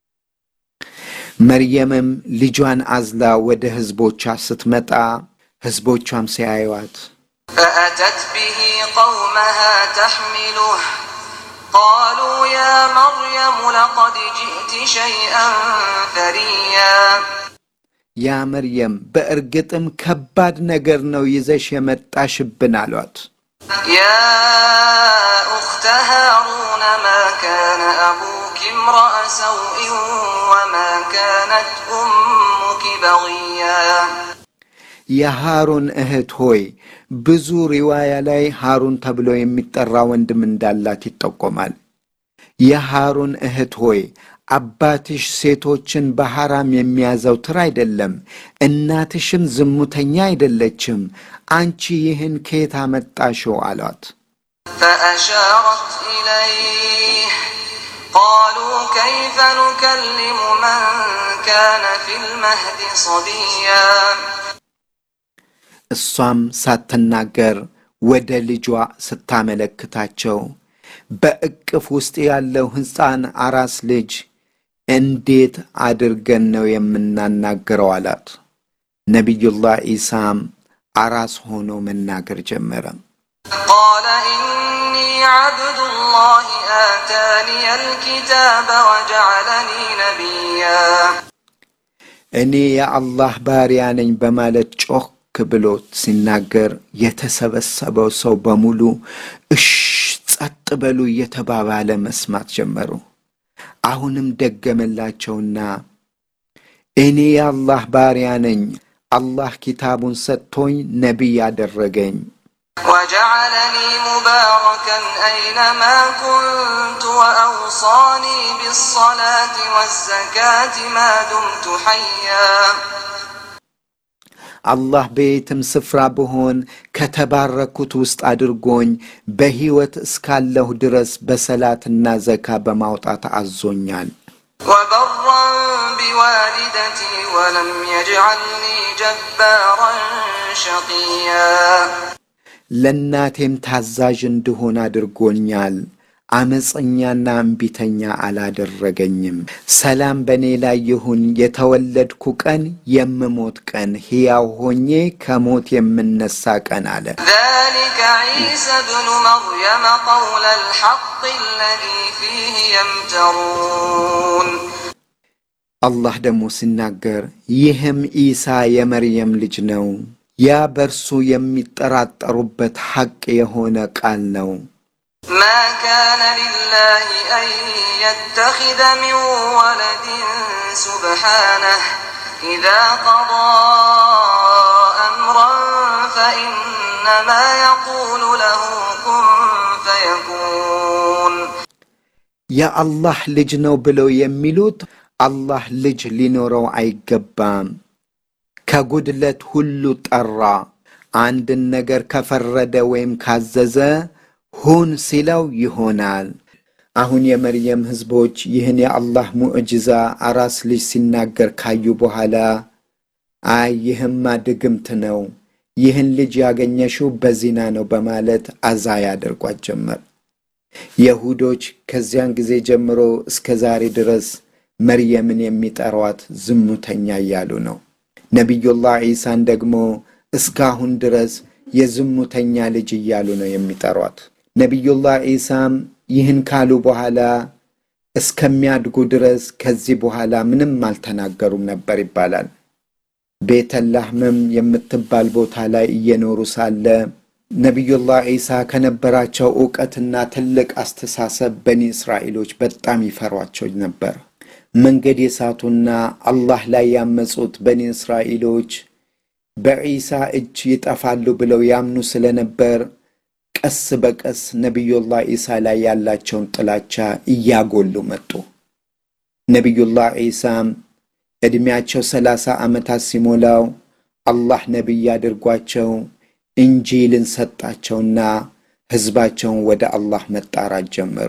መርየምም ልጇን አዝላ ወደ ሕዝቦቿ ስትመጣ ሕዝቦቿም ሲያዩዋት فأتت به قومها تحمله قالوا يا مريم لقد جئت شيئا فريا ያ መርየም በእርግጥም ከባድ ነገር ነው ይዘሽ የመጣሽብን አሏት። يا أخت هارون ما كان أبوك امرأ سوء وما كانت أمك بغيا የሃሩን እህት ሆይ ብዙ ሪዋያ ላይ ሃሩን ተብሎ የሚጠራ ወንድም እንዳላት ይጠቆማል። የሃሩን እህት ሆይ አባትሽ ሴቶችን በሐራም የሚያዘውትር አይደለም፣ እናትሽም ዝሙተኛ አይደለችም። አንቺ ይህን ከየት አመጣሽው? አሏት። فأشارت إليه قالوا كيف نكلم من كان في المهد صبيا እሷም ሳትናገር ወደ ልጇ ስታመለክታቸው በእቅፍ ውስጥ ያለው ሕፃን አራስ ልጅ እንዴት አድርገን ነው የምናናገረው? አላት። ነቢዩላህ ኢሳም አራስ ሆኖ መናገር ጀመረ። قال إني عبد الله آتاني الكتاب وجعلني نبيا እኔ የአላህ ባሪያ ነኝ በማለት ጮክ ብሎ ሲናገር የተሰበሰበው ሰው በሙሉ እሽ ጸጥ በሉ እየተባባለ መስማት ጀመሩ። አሁንም ደገመላቸውና እኔ የአላህ ባሪያ ነኝ፣ አላህ ኪታቡን ሰጥቶኝ ነቢይ አደረገኝ፣ وجعلني مباركا أينما كنت وأوصاني بالصلاة والزكاة ما دمت حيا አላህ በየትም ስፍራ ብሆን ከተባረኩት ውስጥ አድርጎኝ በሕይወት እስካለሁ ድረስ በሰላትና ዘካ በማውጣት አዞኛል። وبرا بوالدتي ولم يجعلني جبارا شقيا ለእናቴም ታዛዥ እንድሆን አድርጎኛል። አመፀኛና እምቢተኛ አላደረገኝም። ሰላም በእኔ ላይ ይሁን። የተወለድኩ ቀን የምሞት ቀን፣ ሕያው ሆኜ ከሞት የምነሳ ቀን አለ። ذلك عيسى ابن مريم قول الحق الذي فيه يمترون አላህ ደግሞ ሲናገር ይህም ኢሳ የመርየም ልጅ ነው፣ ያ በእርሱ የሚጠራጠሩበት ሐቅ የሆነ ቃል ነው። ما كان لله أن يتخذ من ولد سبحانه إذا قضى أمرا فإنما يقول له كن فيكون የአላህ ልጅ ነው ብለው የሚሉት አላህ ልጅ ሊኖረው አይገባም። ከጉድለት ሁሉ ጠራ። አንድን ነገር ከፈረደ ወይም ካዘዘ ሁን ሲለው ይሆናል። አሁን የመርየም ሕዝቦች ይህን የአላህ ሙዕጅዛ አራስ ልጅ ሲናገር ካዩ በኋላ አይ ይህማ ድግምት ነው፣ ይህን ልጅ ያገኘሽው በዚና ነው በማለት አዛ ያደርጓት ጀመር። የሁዶች ከዚያን ጊዜ ጀምሮ እስከ ዛሬ ድረስ መርየምን የሚጠሯት ዝሙተኛ እያሉ ነው። ነቢዩላህ ዒሳን ደግሞ እስካሁን ድረስ የዝሙተኛ ልጅ እያሉ ነው የሚጠሯት። ነቢዩላህ ዒሳም ይህን ካሉ በኋላ እስከሚያድጉ ድረስ ከዚህ በኋላ ምንም አልተናገሩም ነበር ይባላል። ቤተላህምም የምትባል ቦታ ላይ እየኖሩ ሳለ ነቢዩላህ ዒሳ ከነበራቸው ዕውቀትና ትልቅ አስተሳሰብ በኒ እስራኤሎች በጣም ይፈሯቸው ነበር። መንገድ የሳቱና አላህ ላይ ያመፁት በኒ እስራኤሎች በዒሳ እጅ ይጠፋሉ ብለው ያምኑ ስለነበር ቀስ በቀስ ነቢዩላህ ዒሳ ላይ ያላቸውን ጥላቻ እያጎሉ መጡ። ነቢዩላህ ዒሳም ዕድሜያቸው ሰላሳ ዓመታት ሲሞላው አላህ ነቢይ አድርጓቸው እንጂልን ሰጣቸውና ሕዝባቸውን ወደ አላህ መጣራት ጀመሩ።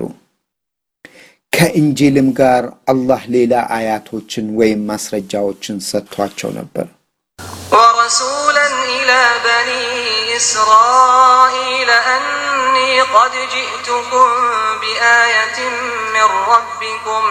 ከእንጂልም ጋር አላህ ሌላ አያቶችን ወይም ማስረጃዎችን ሰጥቷቸው ነበር። ورسولا إلى بني إسرائيل أني قد جئتكم بآية من ربكم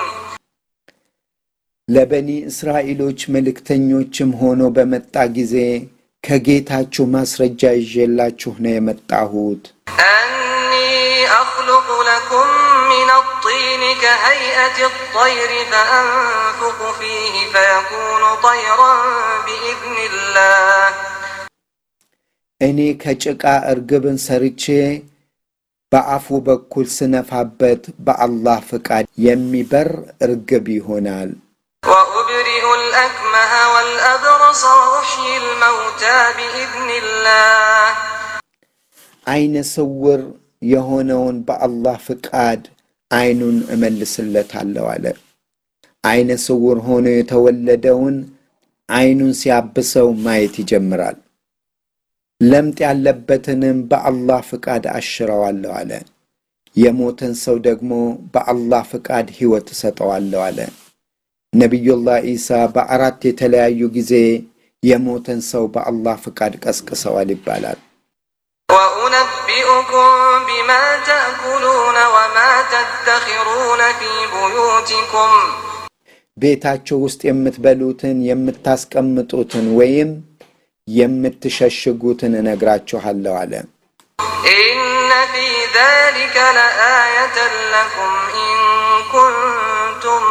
ለበኒ እስራኤሎች መልእክተኞችም ሆኖ በመጣ ጊዜ ከጌታችሁ ማስረጃ ይዤላችሁ ነው የመጣሁት። أني أخلق لكم من الطين كهيئة الطير فأنفق فيه فيكون طيرا بإذن الله እኔ ከጭቃ እርግብን ሰርቼ በአፉ በኩል ስነፋበት በአላህ ፍቃድ የሚበር እርግብ ይሆናል። وأبرئ الأكمه والأبرص وأحيي الموتى بإذن الله አይነ ስውር የሆነውን በአላህ ፍቃድ አይኑን እመልስለታለሁ አለ። አይነ ስውር ሆኖ የተወለደውን አይኑን ሲያብሰው ማየት ይጀምራል። ለምጥ ያለበትንም በአላህ ፍቃድ አሽረዋለሁ አለ። የሞተን ሰው ደግሞ በአላህ ፍቃድ ሕይወት እሰጠዋለሁ አለ። ነቢዩላህ ዒሳ በአራት የተለያዩ ጊዜ የሞተን ሰው በአላህ ፍቃድ ቀስቅሰዋል ይባላል። وأنبئكم بما تأكلون وما تدخرون في بيوتكم ቤታችሁ ውስጥ የምትበሉትን የምታስቀምጡትን ወይም የምትሸሽጉትን እነግራችኋለሁ አለ። إن في ذلك لآية لكم إن كنتم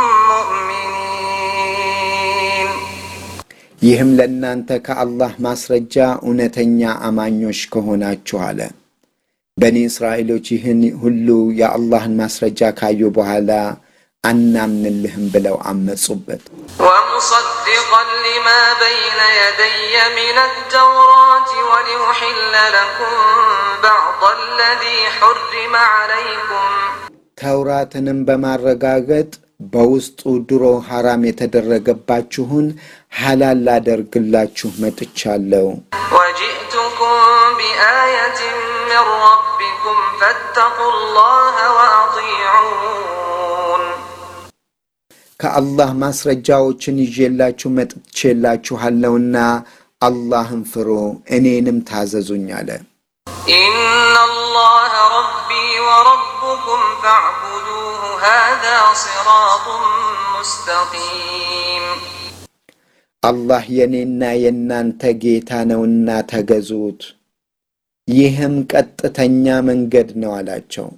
مؤمنين ይህም ለእናንተ ከአላህ ማስረጃ እውነተኛ አማኞች ከሆናችሁ አለ። በኒ እስራኤሎች ይህን ሁሉ የአላህን ማስረጃ ካዩ በኋላ አናምንልህም ብለው አመጹበት። ومصدقا لما بين يدي من التوراة ولأحل لكم بعض الذي حرم عليكم ተውራትንም በማረጋገጥ በውስጡ ድሮ ሐራም የተደረገባችሁን ሐላል ላደርግላችሁ መጥቻለሁ። وجئتكم بآية من ربكم فاتقوا الله وأطيعون ከአላህ ማስረጃዎችን ይዤላችሁ መጥቼላችኋለሁና አላህን ፍሩ፣ እኔንም ታዘዙኝ አለ። إن الله ربي وربكم فاعبدوه هذا صراط مستقيم አላህ የኔና የእናንተ ጌታ ነውና ተገዙት፣ ይህም ቀጥተኛ መንገድ ነው አላቸው።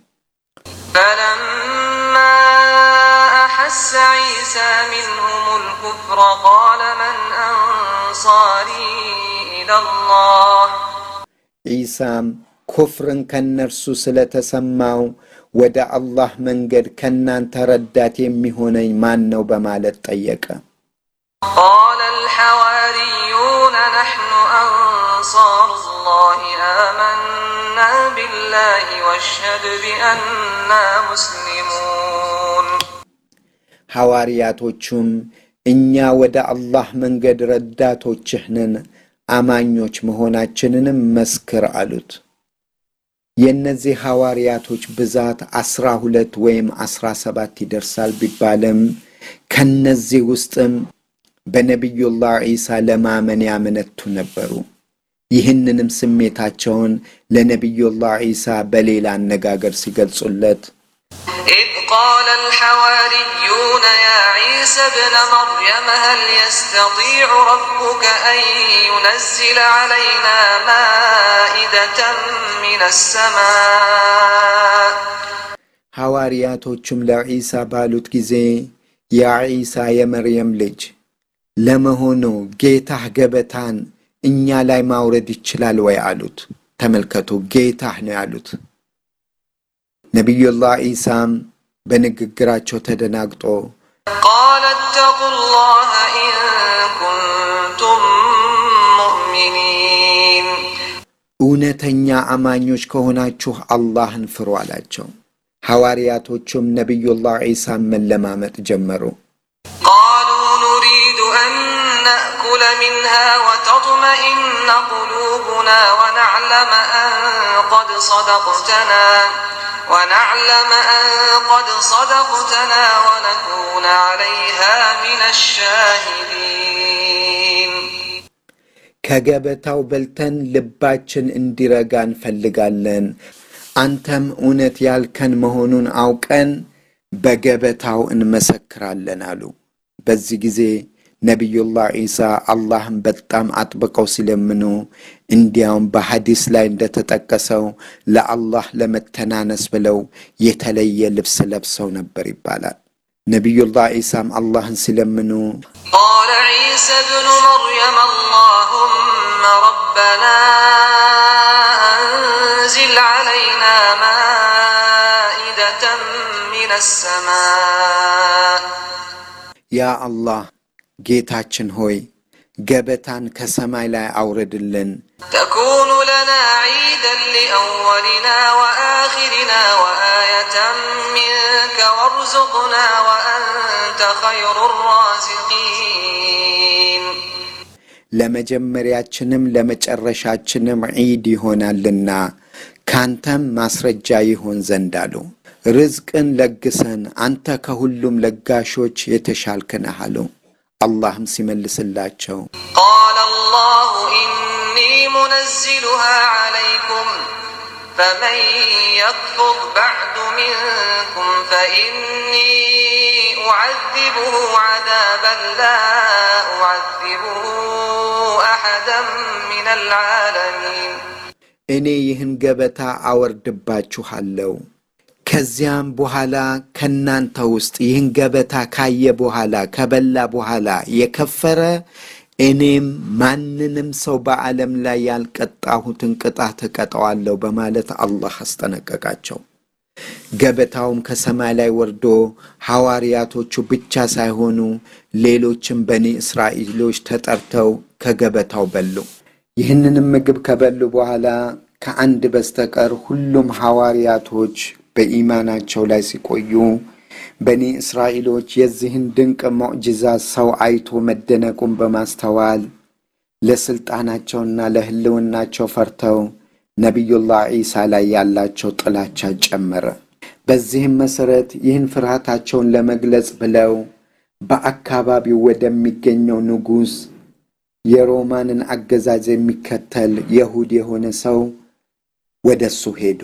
فلما أحس عيسى منهم الكفر قال من أنصاري إلى الله ዒሳም ኩፍርን ከነርሱ ስለተሰማው ወደ አላህ መንገድ ከናንተ ረዳት የሚሆነኝ ማን ነው በማለት ጠየቀ። قال الحواريون نحن أنصار الله آمنا بالله واشهد بأننا مسلمون ሐዋርያቶቹም እኛ ወደ አላህ መንገድ ረዳቶችህ ነን፣ አማኞች መሆናችንንም መስክር አሉት። የእነዚህ ሐዋርያቶች ብዛት ዐሥራ ሁለት ወይም ዐሥራ ሰባት ይደርሳል ቢባልም ከነዚህ ውስጥም በነቢዩላህ ዒሳ ለማመን ያመነቱ ነበሩ። ይህንንም ስሜታቸውን ለነቢዩላህ ዒሳ በሌላ አነጋገር ሲገልጹለት إذ قال الحواريون يا عيسى ابن مريم هل يستطيع ربك أن ينزل علينا مائدة من السماء ሐዋርያቶቹም ለዒሳ ባሉት ጊዜ ያ ዒሳ የመርየም ልጅ ለመሆኑ ጌታህ ገበታን እኛ ላይ ማውረድ ይችላል ወይ አሉት። ተመልከቱ፣ ጌታህ ነው ያሉት። ነቢዩላህ ዒሳም በንግግራቸው ተደናግጦ قال اتقوا الله إن كنتم مؤمنين እውነተኛ አማኞች ከሆናችሁ አላህን ፍሩ አላቸው። ሐዋርያቶቹም ነቢዩላህ ዒሳን መለማመጥ ጀመሩ። قالوا نريد أن نأكل منها وتطمئن قلوبنا ونعلم أن قد صدقتنا ونعلم أن قد صدقتنا ونكون عليها من الشاهدين ከገበታው በልተን ልባችን እንዲረጋ እንፈልጋለን። አንተም እውነት ያልከን መሆኑን አውቀን በገበታው እንመሰክራለን አሉ። በዚህ ጊዜ ነቢዩላህ ዒሳ አላህን በጣም አጥብቀው ሲለምኑ እንዲያውም በሐዲስ ላይ እንደተጠቀሰው ለአላህ ለመተናነስ ብለው የተለየ ልብስ ለብሰው ነበር ይባላል። ነቢዩላህ ዒሳም አላህን ሲለምኑ قال عيسى ابن مريم اللهم ربنا أنزل علينا مائدة من السماء ያ አላህ ጌታችን ሆይ ገበታን ከሰማይ ላይ አውርድልን تكون لنا عيدا لأولنا وآخرنا وآية منك وارزقنا وأنت خير الرازقين ለመጀመሪያችንም ለመጨረሻችንም ዒድ ይሆናልና ካንተም ማስረጃ ይሆን ዘንድ አሉ። ርዝቅን ለግሰን አንተ ከሁሉም ለጋሾች የተሻልክ ነህ አሉ። አላህም ሲመልስላቸው قال الله إني منزلها عليكم فمن يكفر بعد منكم فإني أعذبه عذابا لا أعذبه أحدا من العالمين እኔ ይህን ገበታ አወርድባችኋለሁ። ከዚያም በኋላ ከናንተ ውስጥ ይህን ገበታ ካየ በኋላ ከበላ በኋላ የከፈረ እኔም ማንንም ሰው በዓለም ላይ ያልቀጣሁትን ቅጣት እቀጠዋለሁ በማለት አላህ አስጠነቀቃቸው። ገበታውም ከሰማይ ላይ ወርዶ ሐዋርያቶቹ ብቻ ሳይሆኑ ሌሎችም በኒ እስራኤሎች ተጠርተው ከገበታው በሉ። ይህንንም ምግብ ከበሉ በኋላ ከአንድ በስተቀር ሁሉም ሐዋርያቶች በኢማናቸው ላይ ሲቆዩ በኒ እስራኤሎች የዚህን ድንቅ ሙዕጅዛ ሰው አይቶ መደነቁን በማስተዋል ለሥልጣናቸውና ለሕልውናቸው ፈርተው ነቢዩላህ ዒሳ ላይ ያላቸው ጥላቻ ጨመረ። በዚህም መሠረት ይህን ፍርሃታቸውን ለመግለጽ ብለው በአካባቢው ወደሚገኘው ንጉሥ የሮማንን አገዛዝ የሚከተል የሁድ የሆነ ሰው ወደ እሱ ሄዱ።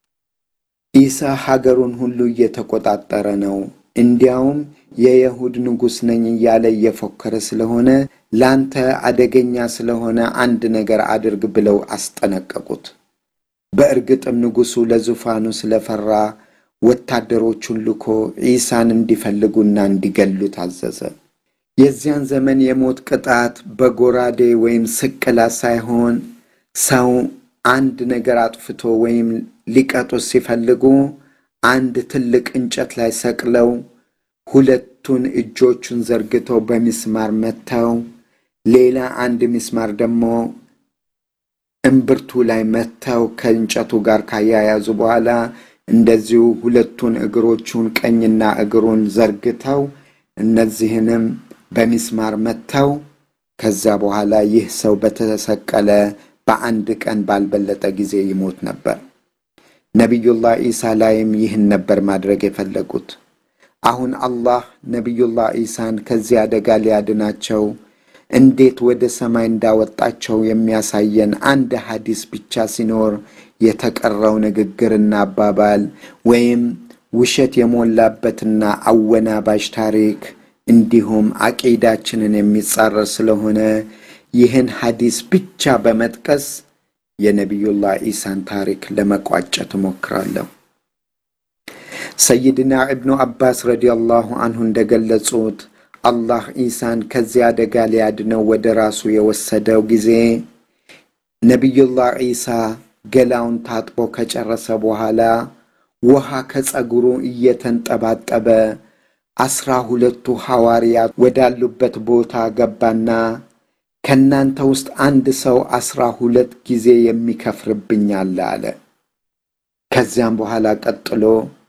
ኢሳ ሀገሩን ሁሉ እየተቆጣጠረ ነው፣ እንዲያውም የይሁድ ንጉሥ ነኝ እያለ እየፎከረ ስለሆነ ላንተ አደገኛ ስለሆነ አንድ ነገር አድርግ ብለው አስጠነቀቁት። በእርግጥም ንጉሡ ለዙፋኑ ስለፈራ ወታደሮቹን ልኮ ዒሳን እንዲፈልጉና እንዲገሉት አዘዘ። የዚያን ዘመን የሞት ቅጣት በጎራዴ ወይም ስቅላት ሳይሆን ሰው አንድ ነገር አጥፍቶ ወይም ሊቀጡት ሲፈልጉ አንድ ትልቅ እንጨት ላይ ሰቅለው ሁለቱን እጆቹን ዘርግተው በሚስማር መተው ሌላ አንድ ሚስማር ደግሞ እምብርቱ ላይ መተው ከእንጨቱ ጋር ካያያዙ በኋላ እንደዚሁ ሁለቱን እግሮቹን ቀኝና እግሩን ዘርግተው እነዚህንም በሚስማር መጥተው ከዛ በኋላ ይህ ሰው በተሰቀለ በአንድ ቀን ባልበለጠ ጊዜ ይሞት ነበር። ነቢዩላህ ዒሳ ላይም ይህን ነበር ማድረግ የፈለጉት። አሁን አላህ ነቢዩላህ ዒሳን ከዚህ አደጋ ሊያድናቸው እንዴት ወደ ሰማይ እንዳወጣቸው የሚያሳየን አንድ ሐዲስ ብቻ ሲኖር የተቀረው ንግግርና አባባል ወይም ውሸት የሞላበትና አወናባሽ ታሪክ እንዲሁም አቂዳችንን የሚጻረር ስለሆነ ይህን ሐዲስ ብቻ በመጥቀስ የነቢዩላህ ዒሳን ታሪክ ለመቋጨት እሞክራለሁ። ሰይድና ኢብኑ አባስ ረዲየላሁ አንሁ እንደገለጹት አላህ ዒሳን ከዚያ አደጋ ሊያድነው ወደ ራሱ የወሰደው ጊዜ ነቢዩላህ ዒሳ ገላውን ታጥቦ ከጨረሰ በኋላ ውሃ ከጸጉሩ እየተንጠባጠበ አስራ ሁለቱ ሐዋርያት ወዳሉበት ቦታ ገባና ከእናንተ ውስጥ አንድ ሰው አስራ ሁለት ጊዜ የሚከፍርብኝ አለ አለ። ከዚያም በኋላ ቀጥሎ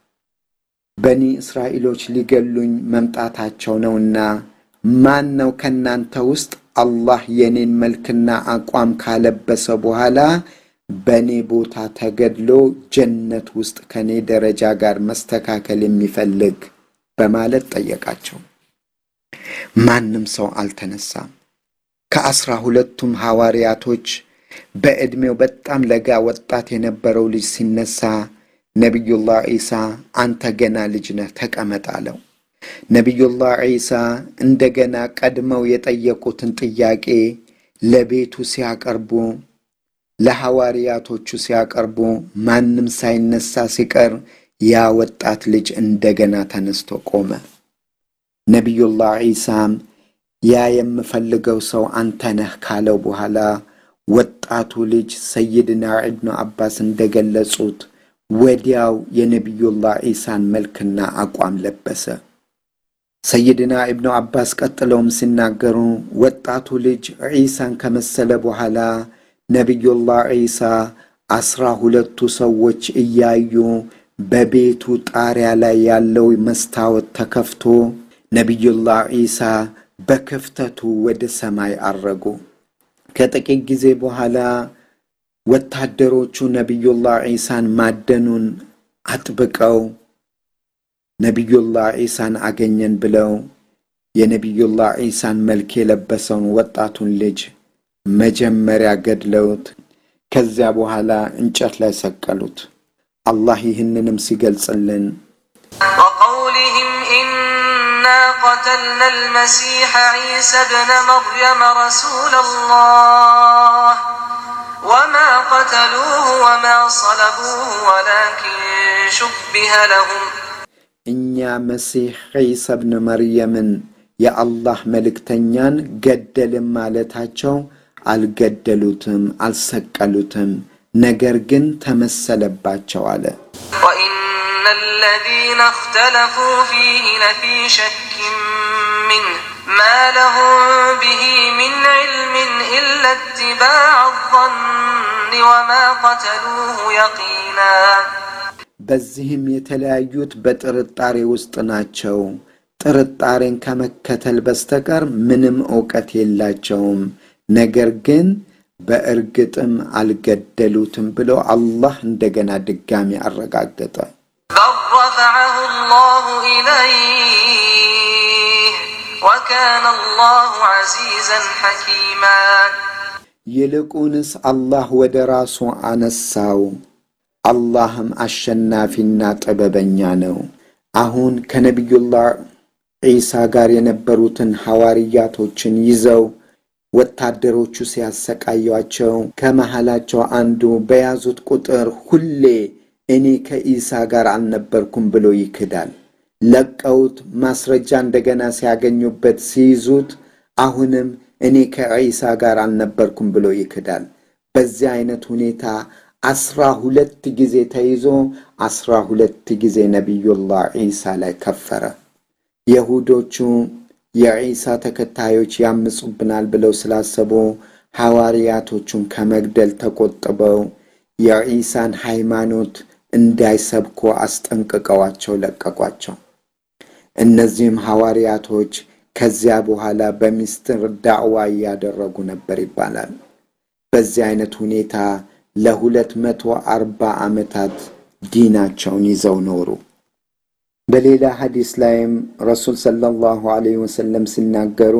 በኒ እስራኤሎች ሊገሉኝ መምጣታቸው ነውና ማን ነው ከእናንተ ውስጥ አላህ የኔን መልክና አቋም ካለበሰ በኋላ በእኔ ቦታ ተገድሎ ጀነት ውስጥ ከእኔ ደረጃ ጋር መስተካከል የሚፈልግ በማለት ጠየቃቸው። ማንም ሰው አልተነሳም። ከአስራ ሁለቱም ሐዋርያቶች በዕድሜው በጣም ለጋ ወጣት የነበረው ልጅ ሲነሳ ነቢዩላህ ዒሳ አንተ ገና ልጅ ነህ ተቀመጥ አለው። ነቢዩላህ ዒሳ እንደገና ቀድመው የጠየቁትን ጥያቄ ለቤቱ ሲያቀርቡ ለሐዋርያቶቹ ሲያቀርቡ ማንም ሳይነሳ ሲቀር ያ ወጣት ልጅ እንደገና ተነስቶ ቆመ። ነቢዩላህ ዒሳም ያ የምፈልገው ሰው አንተ ነህ ካለው በኋላ ወጣቱ ልጅ ሰይድና ኢብኑ አባስ እንደገለጹት ወዲያው የነቢዩላህ ዒሳን መልክና አቋም ለበሰ። ሰይድና ኢብኑ አባስ ቀጥለውም ሲናገሩ ወጣቱ ልጅ ዒሳን ከመሰለ በኋላ ነቢዩላህ ዒሳ አስራ ሁለቱ ሰዎች እያዩ በቤቱ ጣሪያ ላይ ያለው መስታወት ተከፍቶ ነቢዩላህ ዒሳ በክፍተቱ ወደ ሰማይ አረጉ። ከጥቂት ጊዜ በኋላ ወታደሮቹ ነቢዩላህ ዒሳን ማደኑን አጥብቀው ነቢዩላህ ዒሳን አገኘን ብለው የነቢዩላህ ዒሳን መልክ የለበሰውን ወጣቱን ልጅ መጀመሪያ ገድለውት ከዚያ በኋላ እንጨት ላይ ሰቀሉት። አላህ ይህንንም ሲገልጽልን وقولهم إنا قتلنا المسيح عيسى ابن مريم رسول الله وما قتلوه وما صلبوه ولكن شبه لهم እኛ መሲሕ ዒሳ ብን መርየምን የአላህ መልእክተኛን ገደልም ማለታቸው አልገደሉትም፣ አልሰቀሉትም፣ ነገር ግን ተመሰለባቸው አለ። وإن الذين اختلفوا فيه لفي شك منه ما لهم به من علم إلا اتباع الظن وما قتلوه يقينا በዚህም የተለያዩት በጥርጣሬ ውስጥ ናቸው። ጥርጣሬን ከመከተል በስተቀር ምንም ዕውቀት የላቸውም። ነገር ግን በእርግጥም አልገደሉትም ብሎ አላህ እንደገና ድጋሚ አረጋገጠ። بل رفعه الله إليه وكان الله عزيزا حكيما ይልቁንስ አላህ ወደ ራሱ አነሳው። አላህም አሸናፊና ጥበበኛ ነው። አሁን ከነቢዩላህ ዒሳ ጋር የነበሩትን ሐዋርያቶችን ይዘው ወታደሮቹ ሲያሰቃያቸው ከመሃላቸው አንዱ በያዙት ቁጥር ሁሌ እኔ ከኢሳ ጋር አልነበርኩም ብሎ ይክዳል። ለቀውት ማስረጃ እንደገና ሲያገኙበት ሲይዙት አሁንም እኔ ከዒሳ ጋር አልነበርኩም ብሎ ይክዳል። በዚህ አይነት ሁኔታ አስራ ሁለት ጊዜ ተይዞ አስራ ሁለት ጊዜ ነቢዩላህ ዒሳ ላይ ከፈረ። የሁዶቹ የዒሳ ተከታዮች ያምፁብናል ብለው ስላሰቡ ሐዋርያቶቹን ከመግደል ተቆጥበው የዒሳን ሃይማኖት እንዳይሰብኩ አስጠንቅቀዋቸው ለቀቋቸው። እነዚህም ሐዋርያቶች ከዚያ በኋላ በሚስጥር ዳዕዋ እያደረጉ ነበር ይባላል። በዚህ አይነት ሁኔታ ለሁለት መቶ አርባ ዓመታት ዲናቸውን ይዘው ኖሩ። በሌላ ሐዲስ ላይም ረሱል ሰለላሁ ዐለይሂ ወሰለም ሲናገሩ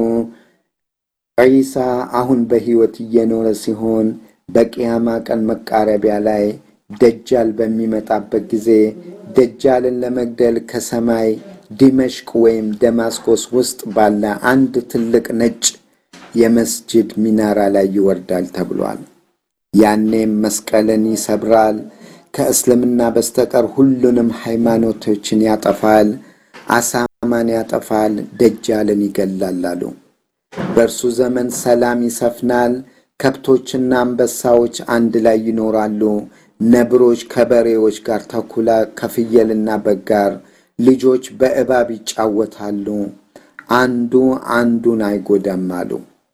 ዒሳ አሁን በሕይወት እየኖረ ሲሆን በቅያማ ቀን መቃረቢያ ላይ ደጃል በሚመጣበት ጊዜ ደጃልን ለመግደል ከሰማይ ዲመሽቅ ወይም ደማስቆስ ውስጥ ባለ አንድ ትልቅ ነጭ የመስጅድ ሚናራ ላይ ይወርዳል ተብሏል። ያኔም መስቀልን ይሰብራል፣ ከእስልምና በስተቀር ሁሉንም ሃይማኖቶችን ያጠፋል፣ አሳማን ያጠፋል፣ ደጃልን ይገላል አሉ። በእርሱ ዘመን ሰላም ይሰፍናል። ከብቶችና አንበሳዎች አንድ ላይ ይኖራሉ። ነብሮች ከበሬዎች ጋር፣ ተኩላ ከፍየልና በግ ጋር፣ ልጆች በእባብ ይጫወታሉ። አንዱ አንዱን አይጎዳም አሉ።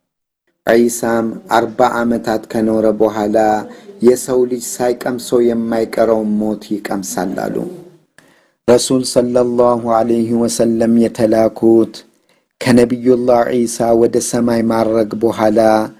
ዒሳም አርባ ዓመታት ከኖረ በኋላ የሰው ልጅ ሳይቀምሰው የማይቀረውን ሞት ይቀምሳል አሉ። ረሱል ሰለላሁ ዐለይሂ ወሰለም የተላኩት ከነቢዩላህ ዒሳ ወደ ሰማይ ማረግ በኋላ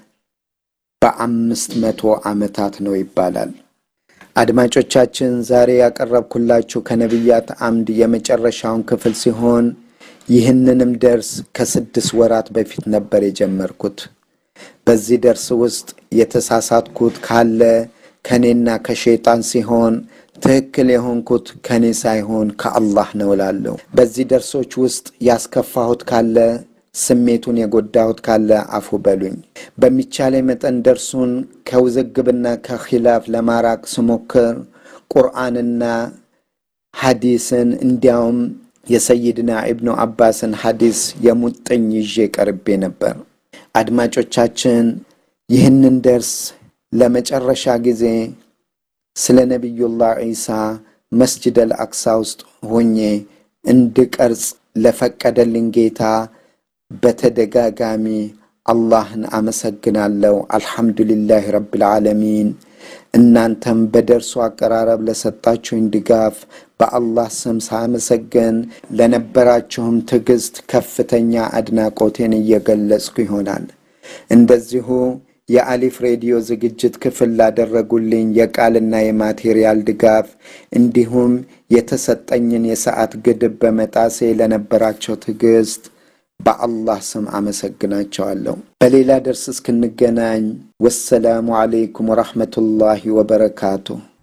በአምስት መቶ ዓመታት ነው ይባላል። አድማጮቻችን ዛሬ ያቀረብኩላችሁ ከነቢያት አምድ የመጨረሻውን ክፍል ሲሆን ይህንንም ደርስ ከስድስት ወራት በፊት ነበር የጀመርኩት። በዚህ ደርስ ውስጥ የተሳሳትኩት ካለ ከእኔና ከሸይጣን ሲሆን ትክክል የሆንኩት ከእኔ ሳይሆን ከአላህ ነው እላለሁ። በዚህ ደርሶች ውስጥ ያስከፋሁት ካለ ስሜቱን የጎዳሁት ካለ አፉ በሉኝ። በሚቻለ መጠን ደርሱን ከውዝግብና ከኺላፍ ለማራቅ ስሞክር ቁርአንና ሐዲስን እንዲያውም የሰይድና ኢብኑ አባስን ሐዲስ የሙጥኝ ይዤ ቀርቤ ነበር። አድማጮቻችን ይህንን ደርስ ለመጨረሻ ጊዜ ስለ ነቢዩላህ ዒሳ መስጅድ አልአቅሳ ውስጥ ሆኜ እንድቀርጽ ለፈቀደልኝ ጌታ በተደጋጋሚ አላህን አመሰግናለሁ። አልሐምዱሊላህ ረብል ዓለሚን። እናንተም በደርሱ አቀራረብ ለሰጣችሁኝ ድጋፍ በአላህ ስም ሳመሰግን ለነበራችሁም ትዕግስት ከፍተኛ አድናቆቴን እየገለጽኩ ይሆናል። እንደዚሁ የአሊፍ ሬዲዮ ዝግጅት ክፍል ላደረጉልኝ የቃልና የማቴሪያል ድጋፍ እንዲሁም የተሰጠኝን የሰዓት ግድብ በመጣሴ ለነበራቸው ትዕግስት በአላህ ስም አመሰግናቸዋለሁ። በሌላ ደርስ እስክንገናኝ ወሰላሙ ዓለይኩም ወረሕመቱላሂ ወበረካቱሁ።